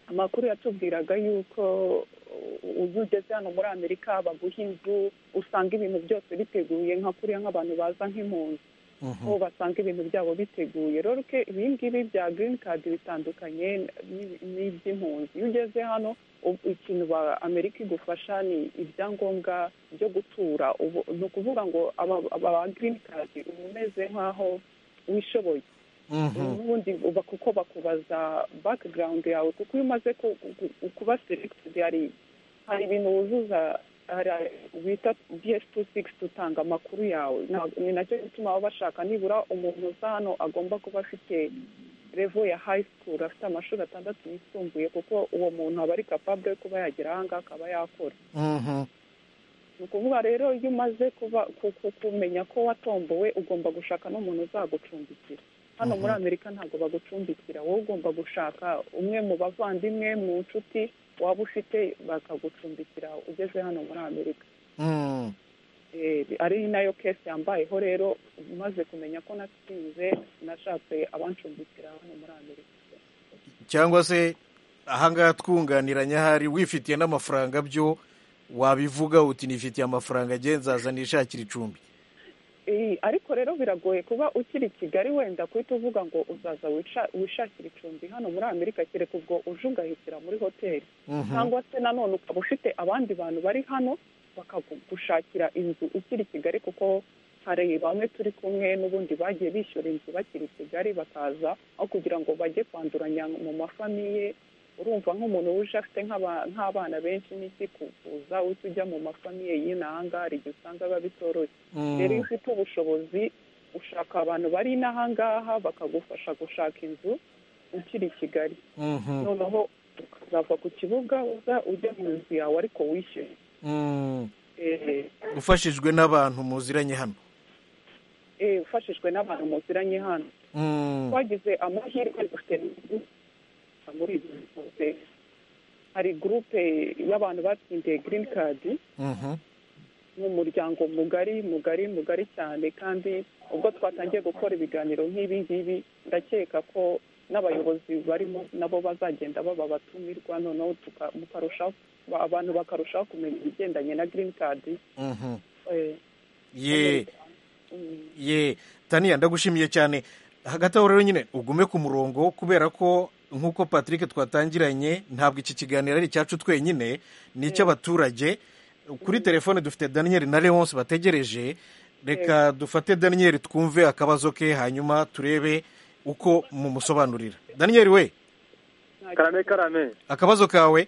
amakuru yatubwiraga yuko uh, iyo ugeze hano muri amerika baguha inzu usanga ibintu byose biteguye nka kuriya nk'abantu baza nk'impunzi mhm, aho basanga ibintu byabo biteguye rero ke ibi ngibi bya green card bitandukanye n'i- n'iby'impunzi iyo ugeze hano ubu- ikintu ba amerika igufasha ni ibyangombwa byo gutura ubu- ni ukuvuga ngo aba- aba ba green card uba umeze nk'aho wishoboye mhm, n'ubundi uba kuko bakubaza background yawe kuko iyo umaze ku- ku- kuba selected hari hari ibintu wuzuza hari- bita ds two six utanga amakuru yawe Nta- ni nacyo gituma baba bashaka nibura umuntu uza hano agomba kuba afite revo ya high school afite amashuri atandatu yisumbuye kuko uwo muntu aba ari capable yo kuba yagera ahangaha akaba yakora mhm, ni ukuvuga rero iyo umaze kuba ku- ku- kumenya ko watombowe ugomba gushaka n'umuntu uzagucumbikira hano muri amerika ntabwo bagucumbikira wowe ugomba gushaka umwe mu bavandimwe mu nshuti waba ufite bakagucumbikira ugeze hano muri amerika mm, Eh, ari nayo kesi yambayeho rero umaze kumenya ko natsinze nashatse abancumbikira hano muri amerika cyangwa se ahangaha twunganiranye ahari wifitiye n'amafaranga byo wabivuga uti nifitiye amafaranga agenda nzaza nishakira icumbi Eh, ariko rero biragoye kuba ukiri i kigali wenda guhita uvuga ngo uzaza wica- wishakire icumbi hano muri amerika kereka ubwo uje ugahitira muri hoteli Mhm, cyangwa se nanone ukaba ufite abandi bantu bari hano bakagushakira inzu ikiri i kigali kuko hari bamwe turi kumwe n'ubundi bagiye bishyura inzu bakiri i kigali bakaza aho kugira ngo bajye kwanduranya mu mafamiye urumva nk'umuntu wuje afite nk'aba- nk'abana benshi n'iki kuvuza uhita ujya mu mafamiye y'inahanga hari igihe usanga biba bitoroshye Mm. rero iyo ufite ubushobozi ushaka abantu bari inahangaha bakagufasha gushaka inzu ukiri i kigali Mhm. noneho ukazava ku kibuga uza ujya mu nzu yawe ariko wishyuye Mm. Eh, ufashijwe n'abantu muziranye hano eh, ufashijwe n'abantu muziranye hano Mm. twagize amahirwe dufite muri izi zose hari gurupe y'abantu batsindiye girini kadi Mhm. ni umuryango mugari mugari mugari cyane kandi ubwo twatangiye gukora ibiganiro nk'ibi ngibi ndakeka ko n'abayobozi barimo nabo bazagenda baba abatumirwa noneho tuka- mukarushaho abantu bakarushaho kumenya ibigendanye na girini kadi Mhm. Eh, ye mm. ye taniya ndagushimiye cyane hagati aho rero nyine ugume ku murongo kubera ko nk'uko patrick twatangiranye ntabwo iki kiganiro ari icyacu twenyine ni icy'abaturage kuri telefone dufite daniel na leonce bategereje reka dufate daniel twumve akabazo ke hanyuma turebe uko mumusobanurira daniel we karame karame akabazo kawe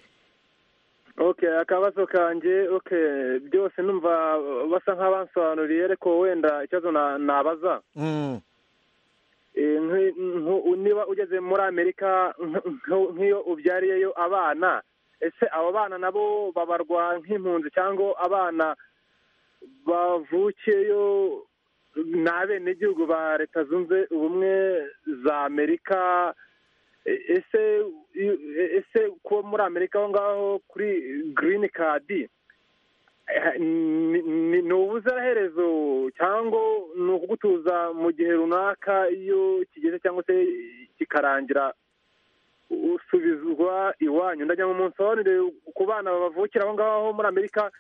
okay akabazo kanjye okay byose numva basa nk'abansobanuriye ariko wenda ikibazo na- nabaza Mm, Eh, nk- nk- niba ugeze muri amerika nk- nk- nk'iyo ubyariyeyo abana ese abo bana nabo babarwa nk'impunzi cyangwa abana bavukiyeyo ni abenegihugu ba leta zunze ubumwe za amerika E- ese i- e- ese kuba muri amerika aho ngaho kuri girini kadi eh, ni- ni ni ubuziraherezo cyangwa ni ukugutuza mu gihe runaka iyo kigeze cyangwa se kikarangira usubizwa iwanyu ndagira ngo munsobanurire ku bana bavukira aho ngaho muri amerika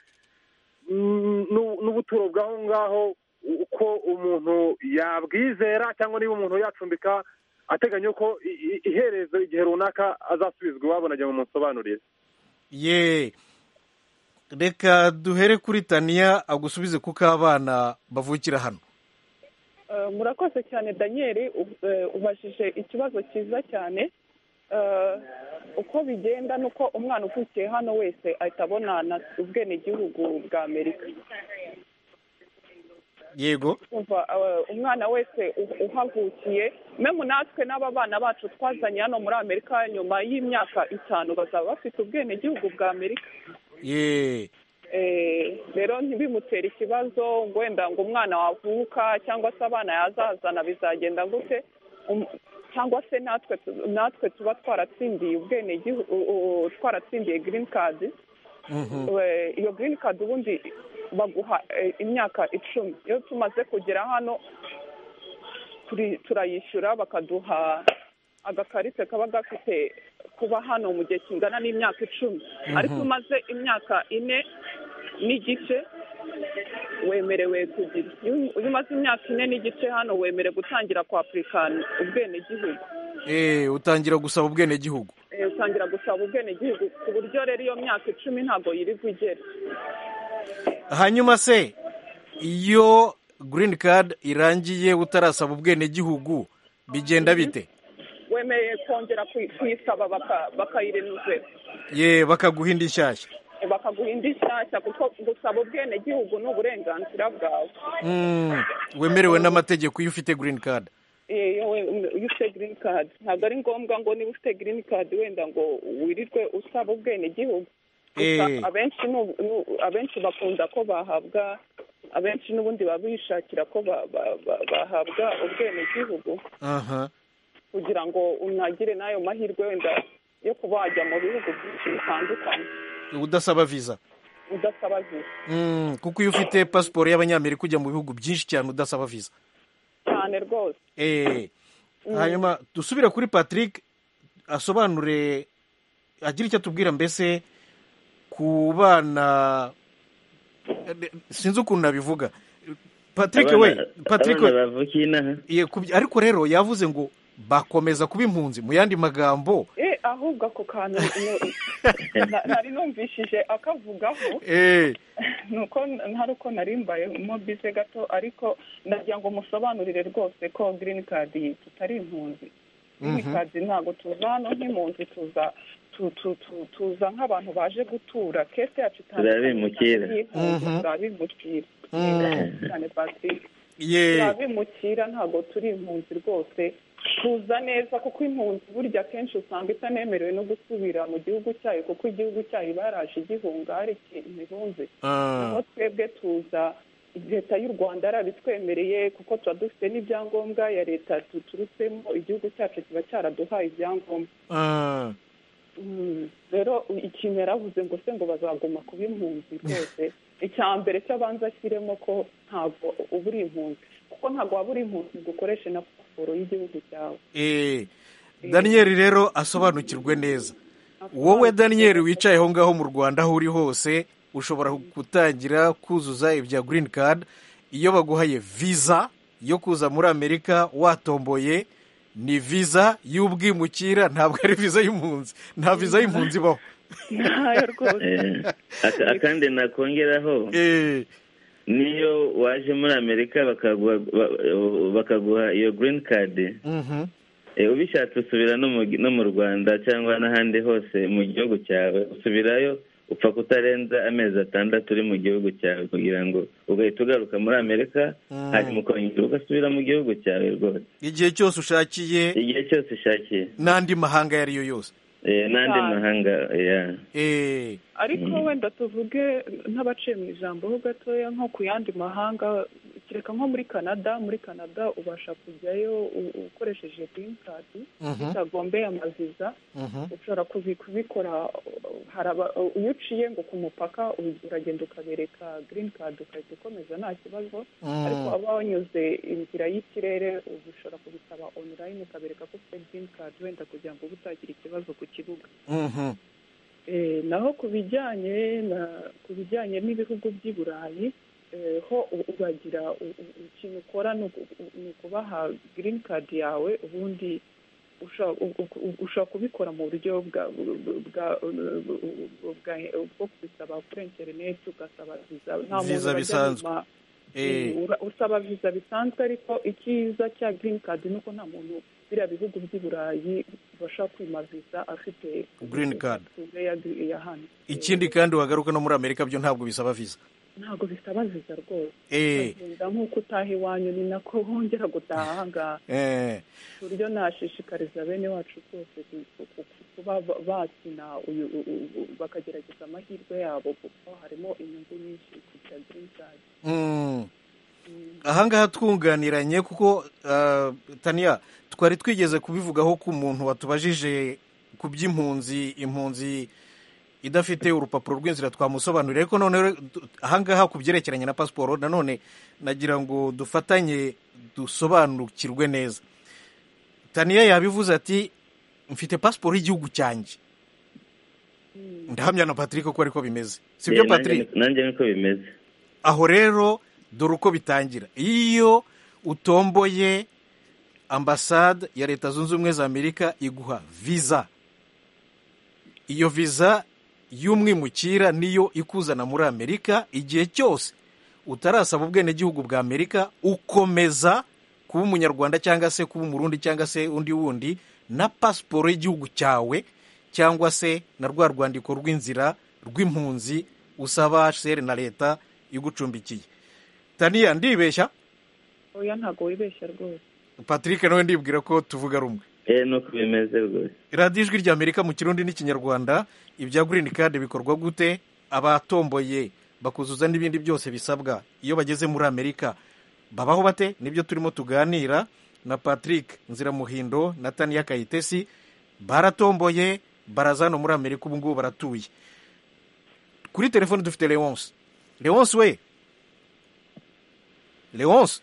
mm, n'u- n'ubuturo bw'aho ngaho uko umuntu yabwizera cyangwa niba umuntu yacumbika ateganya ko i- i- iherezo igihe runaka azasubizwa iwabo ndagira ngo munsobanurire ye reka duhere kuri taniya agusubize kuko abana bavukira hano Eh, murakoze cyane daniel u- eh, ubajije ikibazo cyiza cyane Eh, uko bigenda ni uko umwana uvukiye hano wese ahita abonana ubwenegihugu bwa amerika yego kumva eh, umwana wese u- uhavukiye memu natwe n'aba bana bacu twazanye hano muri amerika nyuma y'imyaka itanu bazaba bafite ubwenegihugu bwa amerika ye Eh, rero ntibimutere ikibazo ngo wenda ngo umwana wavuka cyangwa se abana yazazana bizagenda gute Um, cyangwa se natwe tu- natwe tuba twaratsindiye ubwenegihugu u- u- twaratsindiye girini kadi Mhm. We- iyo girini kadi ubundi baguha eh, imyaka icumi iyo tumaze kugera hano turi- turayishyura bakaduha agakarite kaba gafite kuba hano mu gihe kingana n'imyaka icumi Mhm. ariko umaze imyaka ine n'igice wemerewe kugira iyo iyo umaze imyaka ine n'igice hano wemerewe gutangira kwapurikana ubwenegihugu Eh, utangira gusaba ubwenegihugu Eh, utangira gusaba ubwenegihugu ku buryo rero iyo myaka icumi ntabwo yirirwa igera hanyuma se iyo girini kadi irangiye utarasaba ubwenegihugu bigenda bite wemereye kongera kuyi- kuyisaba baka- bakayirenuzera ye bakaguha indi nshyashya bakaguha indi nshyashya kuko gusaba ubwenegihugu ni uburenganzira bwawe Mm, wemerewe n'amategeko iyo ufite girini kadi Eh, wowe, mm, iyo ufite girini kadi ntabwo ari ngombwa ngo niba ufite girini kadi wenda ngo wirirwe usaba ubwenegihugu gusa Eh. abenshi ni ubu- ni ubu- abenshi bakunda ko bahabwa abenshi n'ubundi baba bishakira ko ba- ba- ba- bahabwa ubwenegihugu aha kugira ngo unagire n'ayo mahirwe wenda yo kuba wajya mu bihugu byinshi bitandukanye udasaba viza udasaba viza Mm, kuko iyo ufite pasiporo y'abanyamerika ujya mu bihugu byinshi cyane udasaba viza cyane rwose Eh, Mm. hanyuma dusubire kuri patrick asobanure agira icyo atubwira mbese ku bana eh, sinzi ukuntu nabivuga patrick Abana- we patrick abana we bavukiye inaha Ye, kubya- ariko rero yavuze ngo bakomeza kuba impunzi mu yandi magambo eh ahubwo ako kantu no- na- nari numvishije akavugaho eh nuko ntari uko nari mbayemo bize gato ariko ndagira ngo musobanurire rwose ko girini kadi tutari impunzi girini Mhm. kadi ntabwo tuza hano nk'impunzi tuza tu- tu- tu- tuza nk'abantu baje gutura kese yacu Turabimukira. Mhm. turabimukira Mm. cyane Patrick ye turabimukira ntabwo turi impunzi rwose tuza neza kuko impunzi burya akenshi usanga itanemerewe no gusubira mu gihugu cyayo kuko igihugu cyayo iba yaraje igihunga hari imibunzi aho Ah. twebwe tuza leta y'u rwanda yarabitwemereye kuko tuba dufite n'ibyangombwa ya leta tuturutsemo igihugu cyacu kiba cyaraduhaye ibyangombwa Ah. Mm, rero ikintu yaravuze ngo se ngo bazaguma kuba impunzi rwose icya mbere cyo abanza ashyiremo ko ntabwo uba uri impunzi kuko ntabwo waba uri impunzi ngo ukoreshe na pasiporo y'igihugu cyawe Eh. daniyeli rero asobanukirwe neza wowe daniyeli wicaye aho ngaho mu rwanda aho uri hose ushobora gutangira kuzuza ibya girini kadi iyo baguhaye viza yo kuza muri amerika watomboye ni viza y'ubwimukira ntabwo ari viza y'impunzi nta viza y'impunzi ibaho ntayo rwose Eh, aka- akandi nakongeraho Eh. niyo waje muri amerika bakaguha ba- bakaguha iyo girini kadi Mhm. Eh, ubishatse usubira no mu gi- no mu rwanda cyangwa n'ahandi hose mu gihugu cyawe usubirayo upfa kutarenza amezi atandatu uri mu gihugu cyawe kugira ngo ugahita ugaruka muri amerika Mm. hanyuma ukongera ugasubira mu gihugu cyawe rwose igihe cyose ushakiye igihe cyose ushakiye n'andi mahanga ayo ari yo yose Eh, n'andi Cyane. mahanga ya Eh. ariko Mm. wenda tuvuge nk'abaciye mu ijambo ho gatoya nko ku yandi mahanga kereka nko muri canada muri canada ubasha kujyayo u- ukoresheje girini kadi Mhm. bitagombeye amaviza Mhm. ushobora kuzi- kubikora uh, hari aba- uh, iyo uciye ngo ku mupaka u- uragenda ukabereka girini kadi ugahita ukomeza nta kibazo Mm. ariko waba wanyuze inzira y'ikirere uba ushobora kubisaba onulayini ukabereka ko ufite girini kadi wenda kugira ngo uba utagira ikibazo ku kibuga Mhm. Eh, naho ku bijyanye na ku bijyanye n'ibihugu by'i burayi eh, ho u- uragira u- u- ikintu ukora ni uku- u- ni ukubaha girini kadi yawe ubundi usha- u- u- u- ushobora kubikora mu buryo bwa bwa bwa- bwo kubisaba kuri interineti ugasaba viza nta muntu Viza urajya bisanzwe. nyuma Eh. Ura- usaba viza bisanzwe ariko icyiza cya girini kadi ni uko nta muntu biriya bihugu by'i burayi bibasha kwima viza afite Green card. pasiporo ya ya hano ikindi kandi wagaruka no muri amerika byo ntabwo bisaba viza ntabwo bisaba viza rwose Eh, ukagenda nk'uko utaha iwanyu ni nako wongera gutaha ahangaha eh, ku buryo nashishikariza bene wacu rwose ku- ku- ku- kuba ba- bakina uyu u- u- u- bakagerageza amahirwe yabo kuko harimo inyungu nyinshi kugira girini kadi mm. ahangaha twunganiranye kuko ah, taniya twari twigeze kubivugaho ku muntu watubajije ku by'impunzi impunzi idafite urupapuro rw'inzira twamusobanurira ariko none rero du- ahangaha ku byerekeranye na pasiporo nanone nagira ngo dufatanye dusobanukirwe neza taniya yabivuze ati mfite pasiporo y'igihugu cyanjye ndahamya na patrick ko ariko bimeze sibyo Eh, nanjye patrick ni- nanjye niko bimeze aho rero dore uko bitangira iyo utomboye ambasade ya leta zunze ubumwe za amerika iguha viza iyo viza y'umwimukira niyo ikuzana muri amerika igihe cyose utarasaba ubwenegihugu bwa amerika ukomeza kuba umunyarwanda cyangwa se kuba umurundi cyangwa se undi wundi na pasiporo y'igihugu cyawe cyangwa se na rwa rwandiko rw'inzira rw'impunzi usaba seri na leta igucumbikiye taniya ndibeshya oya ntabwo wibeshya rwose patrick nawe ndibwira ko tuvuga rumwe Eh, nuko bimeze rwose radiyo ijwi rya amerika mu kirundi n'ikinyarwanda ibya girini kadi bikorwa gute abatomboye bakuzuza n'ibindi byose bisabwa iyo bageze muri amerika babaho bate nibyo turimo tuganira na patrick nziramuhindo na taniya kayitesi baratomboye baraza hano muri amerika ubu ngubu baratuye kuri telefoni dufite leonce leonce we leonce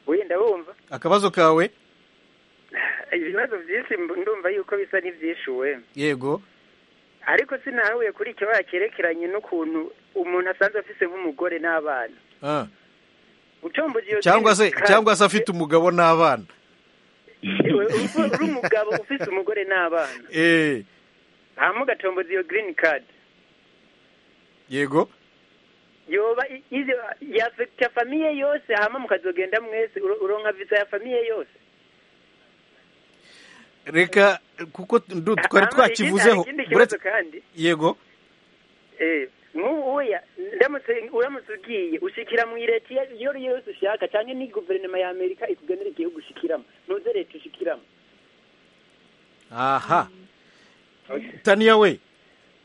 wenda bumva akabazo kawe ibibazo byinshi mb- ndumva yuko bisa n'ibyishuwe yego ariko sinahabuye kuri icyo cyerekeranye n'ukuntu umuntu asanzwe afise nk'umugore n'abana Ah. ucomboje iyo cyangwa se girini kadi- cyangwa se afite umugabo n'abana Ewe, uba uri umugabo ufise umugore n'abana Eh, hama ugatomboza iyo girini kadi yego yoba i- izo yafekita famiye yose hama mukazogenda mwese uro- uronka viza ya famiye yose reka kuko ndu- twari twakivuzeho ikindi kibazo uretse kandi yego eh, nk'ubu uya ndamutse uramutse ugiye ushikira mu ireti iyo ari yo yose ushaka cyane ni guverinoma ya amerika ikugenera igihugu ushikiramo ntuze leta ushikiramo aha taniya we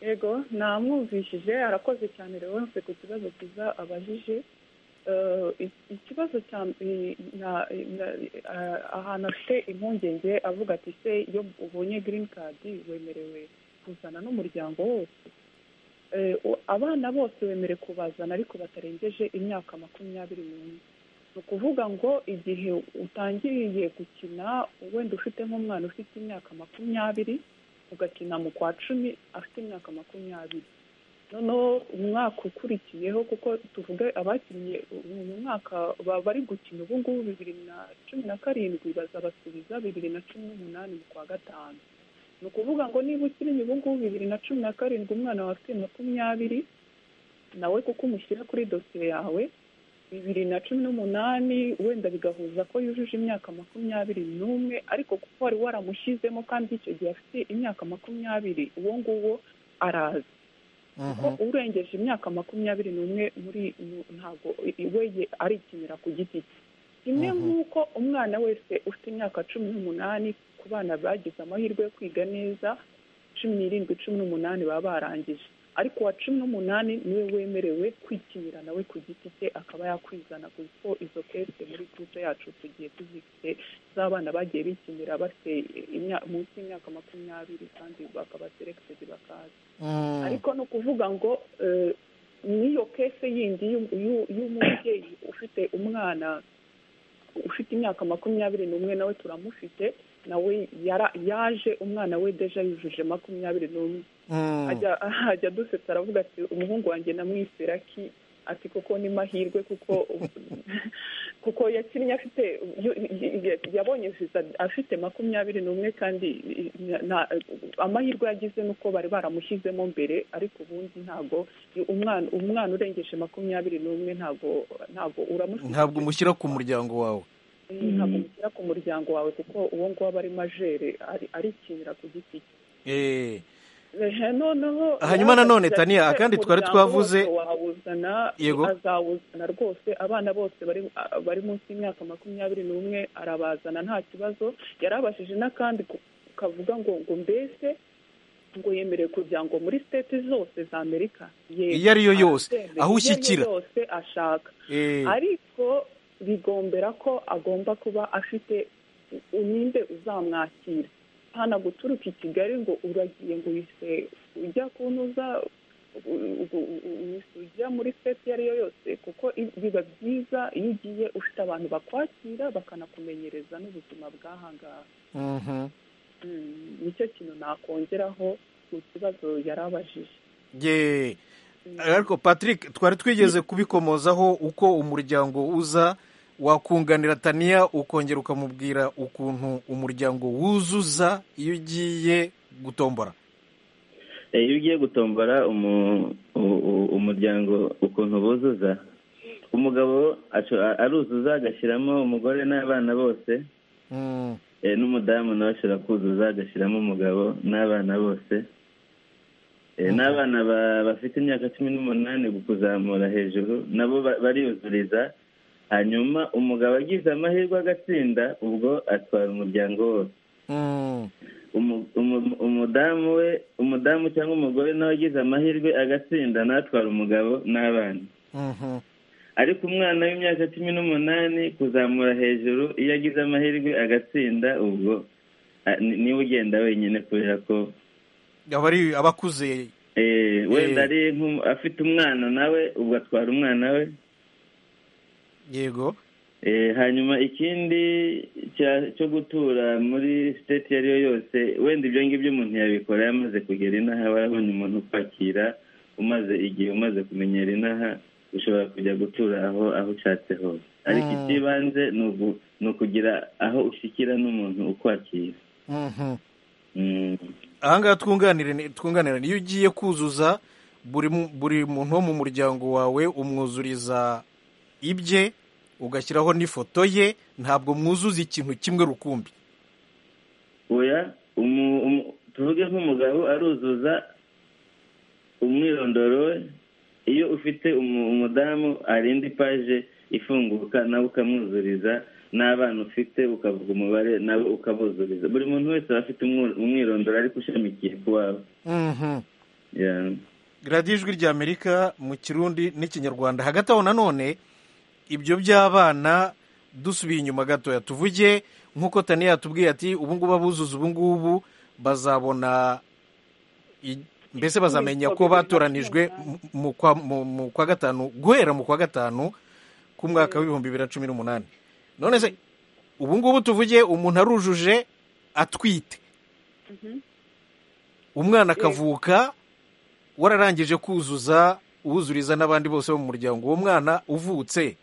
yego namwumvishije arakoze cyane leonce ku kibazo cyiza abajije Eh, i- ikibazo cya i- na- na- eh, ahantu afite impungenge avuga ati se iyo ubonye green card wemerewe kuzana n'umuryango wose Eh, u- abana bose wemerewe kubazana ariko batarengeje imyaka makumyabiri n'umwe ni ukuvuga ngo igihe utangiriye gukina wenda ufite nk'umwana ufite imyaka makumyabiri ugakina mu kwa cumi afite imyaka makumyabiri noneho umwaka ukurikiyeho kuko tuvuge abakinnye mu mwaka ba- bari gukina ubu ngubu bibiri na cumi na karindwi bazabasubiza bibiri na cumi n'umunani mu kwa gatanu ni ukuvuga ngo niba ukiriye ubu ngubu bibiri na cumi na karindwi umwana wawe afite makumyabiri nawe kuko umushyira kuri dosiye yawe bibiri na cumi n'umunani wenda bigahuza ko yujuje imyaka makumyabiri n'umwe ariko kuko wari waramushyizemo kandi icyo gihe afite imyaka makumyabiri uwo nguwo araza kuko urengeje imyaka makumyabiri n'umwe muri mu- ntabwo i- we ye- arikinira ku giti cye kimwe nk'uko umwana wese ufite imyaka cumi n'umunani ku bana bagize amahirwe yo kwiga neza cumi n'irindwi cumi n'umunani baba barangije ariko uwa cumi n'umunani niwe wemerewe kwikinira nawe ku giti cye akaba yakwizana kuko izo kese muri guce yacu tugiye tuzifite z'abana bagiye bikinira bafite imya- munsi y'imyaka makumyabiri kandi bakaba seregitedi bakaza ariko ni ukuvuga ngo eh, n'iyo kese yindi y'u- y'u- y'umubyeyi ufite umwana ufite imyaka makumyabiri n'umwe nawe turamufite nawe yara- yaje umwana we deja yujuje makumyabiri n'umwe ajya ajya dusetsa aravuga ati umuhungu wanjye namwisera ki ati kuko ni mahirwe kuko kuko yakinnye afite yo- ya- yabonye visa afite makumyabiri n'umwe kandi nta- amahirwe yagize ni uko bari baramushyizemo mbere ariko ubundi ntabwo umwana umwana urengeje makumyabiri n'umwe ntabwo ntabwo uramushyira ntabwo umushyira ku muryango wawe ntabwo umushyira ku muryango wawe kuko uwo nguwo aba ari majere ari- arikinira ku giti cye Eh, Ehe, noneho Hanyuma nanone, yavuze Tania, ati, kandi twari umuryango twavuze- wose wawuzana Yego. azawuzana rwose abana bose bari bari munsi y'imyaka makumyabiri n'umwe arabazana nta kibazo yarabashije n'akandi ku- kavuga ngo ngo mbese ngo yemerewe kujya ngo muri state zose za amerika Yego, Iyo ari yo yose, arabyemera. Iyo ari aho yo ushyikira. yose ashaka Eh. ariko bigombera ko agomba kuba afite u- ninde uzamwakira hano guturuka i kigali ngo uragiye ngo uhise ujya kunuza u- u- u- uhise ujya muri seti iyo ari yo yose kuko i- biba byiza iyo ugiye ufite abantu bakwakira bakanakumenyereza n'ubuzima bw'aha ngaha mhm. Mm, nicyo kintu nakongeraho mu kibazo yari abajije Ye. ariko patrick twari twigeze kubikomozaho uko umuryango uza wakunganira taniya ukongera ukamubwira ukuntu umuryango wuzuza iyo ugiye gutombora Eh, iyo ugiye gutombora umu- u- u- umuryango ukuntu buzuza umugabo asho- aruzuza agashyiramo umugore n'abana bose Mm. Eh, n'umudamu nawe ashobora kuzuza agashyiramo umugabo n'abana bose Eh, n'abana ba- bafite imyaka cumi n'umunani kuzamura hejuru nabo ba- bariyuzuriza hanyuma umugabo agize amahirwe agatsinda ubwo atwara umuryango wose Mm. umu- umu- umudamu we umudamu cyangwa umugore nawe agize amahirwe agatsinda natwara umugabo n'abana Mhm. ariko umwana w'imyaka cumi n'umunani kuzamura hejuru iyo agize amahirwe agatsinda ubwo a- ni- niwe ugenda wenyine kubera ko aba ari abakuze eh, wenda Eh. ari nk'umu- afite umwana nawe ubwo atwara umwana we yego Eh, hanyuma ikindi cya- cyo gutura muri siteti iyo ari yo yose wenda ibyo ngibyo umuntu yabikora yamaze kugera inaha aba yabonye umuntu ukwakira umaze igihe umaze kumenyera inaha ushobora kujya gutura aho aho ushatse hose ariko Mm. icy'ibanze ni ugu- ni ukugira aho ushyikira n'umuntu ukwakira Mhm. Mm. ahangaha twunganirane twunganirane iyo ugiye kuzuza buri mu- buri muntu wo mu muryango wawe umwuzuriza ibye ugashyiraho n'ifoto ye ntabwo mwuzuza ikintu kimwe rukumbi oya umu- umu- tuvuge nk'umugabo aruzuza umwirondoro we iyo ufite umu- umudamu arinda ipaje ifunguka nawe ukamwuzuriza n'abana ufite ukavuga umubare nawe ukabuzuriza buri muntu wese aba afite umwu- umwirondoro ariko ushamikiye ku wawe Mhm. Yeah. radiyo ijwi rya amerika mu kirundi n'ikinyarwanda hagati aho nanone ibyo by'abana dusubiye inyuma gatoya tuvuge nk'uko tani yatubwiye ati ubu ngubu abuzuza ubu ngubu bazabona i- mbese bazamenya ko batoranijwe mu- mu kwa- mu- mu kwa gatanu guhera mu kwa gatanu k'umwaka w'ibihumbi bibiri na cumi n'umunani none se ubu ngubu tuvuge umuntu arujuje atwite umwana akavuka wararangije kuzuza uwuzuriza n'abandi bose bo mu muryango uwo mwana uvutse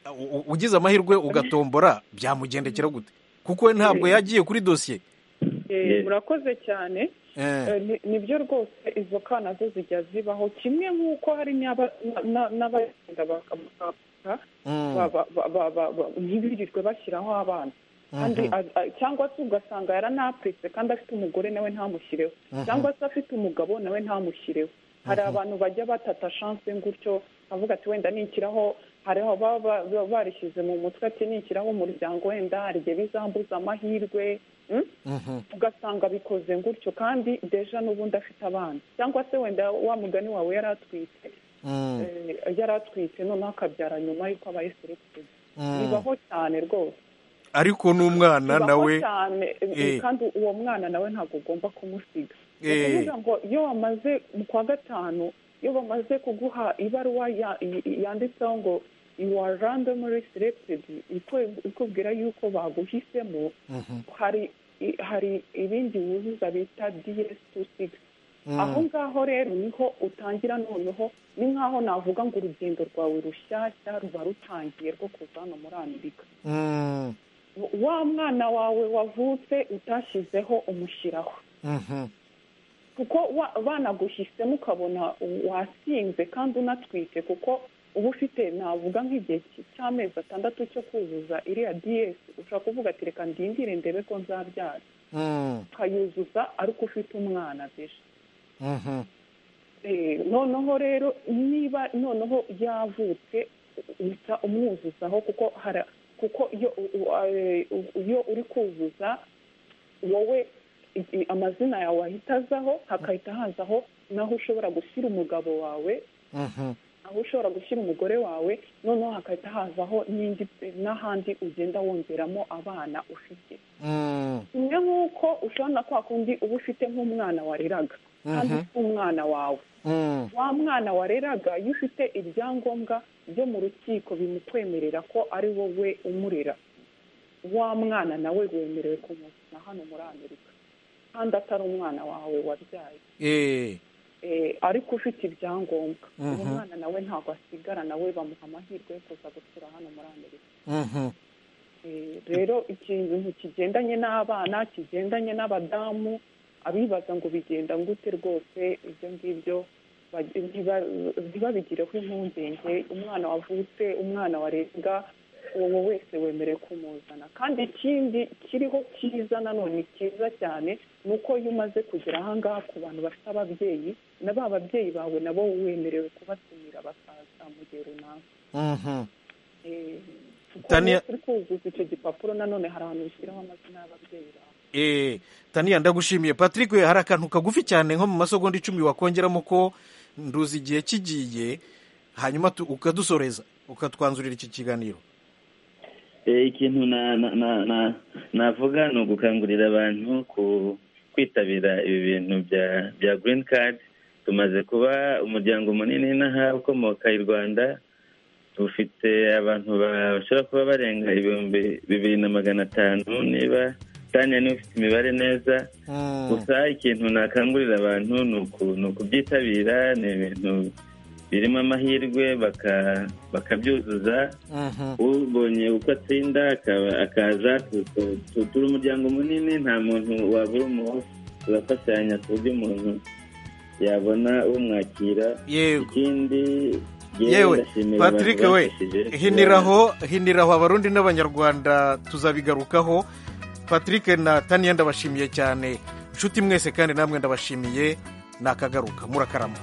u- u- ugize amahirwe ugatombora byamugendekera gute kuko we ntabwo yagiye kuri dosiye Eh, Yeah. murakoze cyane Eh. Eh, ni- nibyo rwose izo kana zo zijya zibaho kimwe nk'uko hari n'aba- na- n'abagenda bakamuka Mm. ba- ba- ba- ba- ba- ntibirirwe bashyiraho abana kandi Mhm. a- a- cyangwa se ugasanga yaranapfutse kandi afite umugore nawe ntamushyireho Mhm. cyangwa se afite umugabo nawe ntamushyireho hari Mhm. abantu bajya batata shanse gutyo avuga ati wenda nikiraho hari aho baba ba- ba- barishyize mu mutwe ati nikiraho umuryango wenda hari igihe bizambuza amahirwe mm? ugasanga bikoze gutyo kandi deja n'ubundi afite abana cyangwa se wenda wa mugani wawe yari atwite eh, yari atwite noneho akabyara nyuma y'uko abaye selekitivu Mm. bibaho cyane rwose ariko n'umwana bibaho nawe cyane eh, Eh. kandi uwo mwana nawe ntabwo ugomba kumusiga ni Eh. ukuvuga ngo iyo bamaze mu kwa gatanu iyo bamaze kuguha ibaruwa ya- y- yanditseho ngo you are randomly selected ikwe- ikubwira yuko baguhisemo hari i- hari ibindi wuzuza bita DS26 Mm. aho ngaho rero niho utangira noneho ni nkaho navuga ngo urugendo rwawe rushyashya ruba rutangiye rwo kuza hano muri amerika Mm. wa mwana wawe wavutse utashyizeho umushyiraho Mhm. kuko wa- banaguhisemo ukabona wasinze kandi unatwite kuko uba ufite navuga nk'igihe cy- cy'amezi atandatu cyo kuzuza iriya DS ushobora kuvuga ati reka ndindire ndebe ko nzabyara Mm. ukayuzuza ariko ufite umwana deje Mhm. Eh, noneho rero niba noneho yavutse uhita umwuzuzaho kuko hara kuko iyo u- u- eh, u- iyo uri kuzuza wowe i- i- amazina yawe ahita azaho hakahita hazaho naho ushobora gushyira umugabo wawe Mhm. aho ushobora gushyira umugore wawe noneho hakahita hazaho n'indi n'ahandi ugenda wongeramo abana ufite Mm. kimwe nk'uko ushobora na kwa kundi uba ufite nk'umwana wareraga kandi Mhm. ufite umwana wawe Mm. wa mwana wareraga iyo ufite ibyangombwa byo mu rukiko bimukwemerera ko ari wowe umurera wa mwana nawe wemerewe kumuzana hano muri amerika kandi atari umwana wawe wabyaye Eh. Eh, ariko ufite ibyangombwa uwo Mhm. mwana nawe ntabwo asigara nawe bamuha amahirwe yo kuza gutura hano muri amerika Mhm. Eh, rero ikintu kigendanye n'abana kigendanye n'abadamu abibaza ngo bigenda gute rwose ibyo ngibyo ba- ntiba- ntibabigireho impungenge umwana wavutse umwana warenga uwo wese wemerewe kumuzana kandi ikindi kiriho cyiza nanone cyiza cyane ni uko iyo umaze kugera ahangaha ku bantu bafite ababyeyi na ba babyeyi bawe nabo wemerewe kubatumira bakaza mu gihe runaka Mhm. Eh, kuko Tania- iyo turi kuzuza icyo gipapuro nanone hari ahantu bishyiraho amazina y'ababyeyi bawe Eh, taniya ndagushimiye patrick we hari akantu kagufi cyane nko mu masegonda icumi wakongeramo ko nduzi igihe kigiye hanyuma tu- ukadusoreza ukatwanzurira iki kiganiro Eh, ikintu na- na- na- na- navuga ni ugukangurira abantu ku kwitabira ibi bintu bya bya green card tumaze kuba umuryango munini n'aha ukomoka i rwanda dufite abantu ba- bashobora kuba barenga ibihumbi bibiri na magana atanu niba tanya niba ufite imibare neza gusa ikintu nakangurira abantu ni uku- ni ukubyitabira ni ibintu birimo amahirwe baka- bakabyuzuza ubonye uko atsinda akaba- akaza tu- tu- tu- turi umuryango munini nta muntu wabura umuhoho turafatanya ku buryo umuntu yabona umwakira ikindi yewe yewe ndashimira abantu patrick we bamfashije. hiniraho hiniraho abarundi n'abanyarwanda tuzabigarukaho patrick na taniya ndabashimiye cyane inshuti mwese kandi namwe ndabashimiye nakagaruka murakarama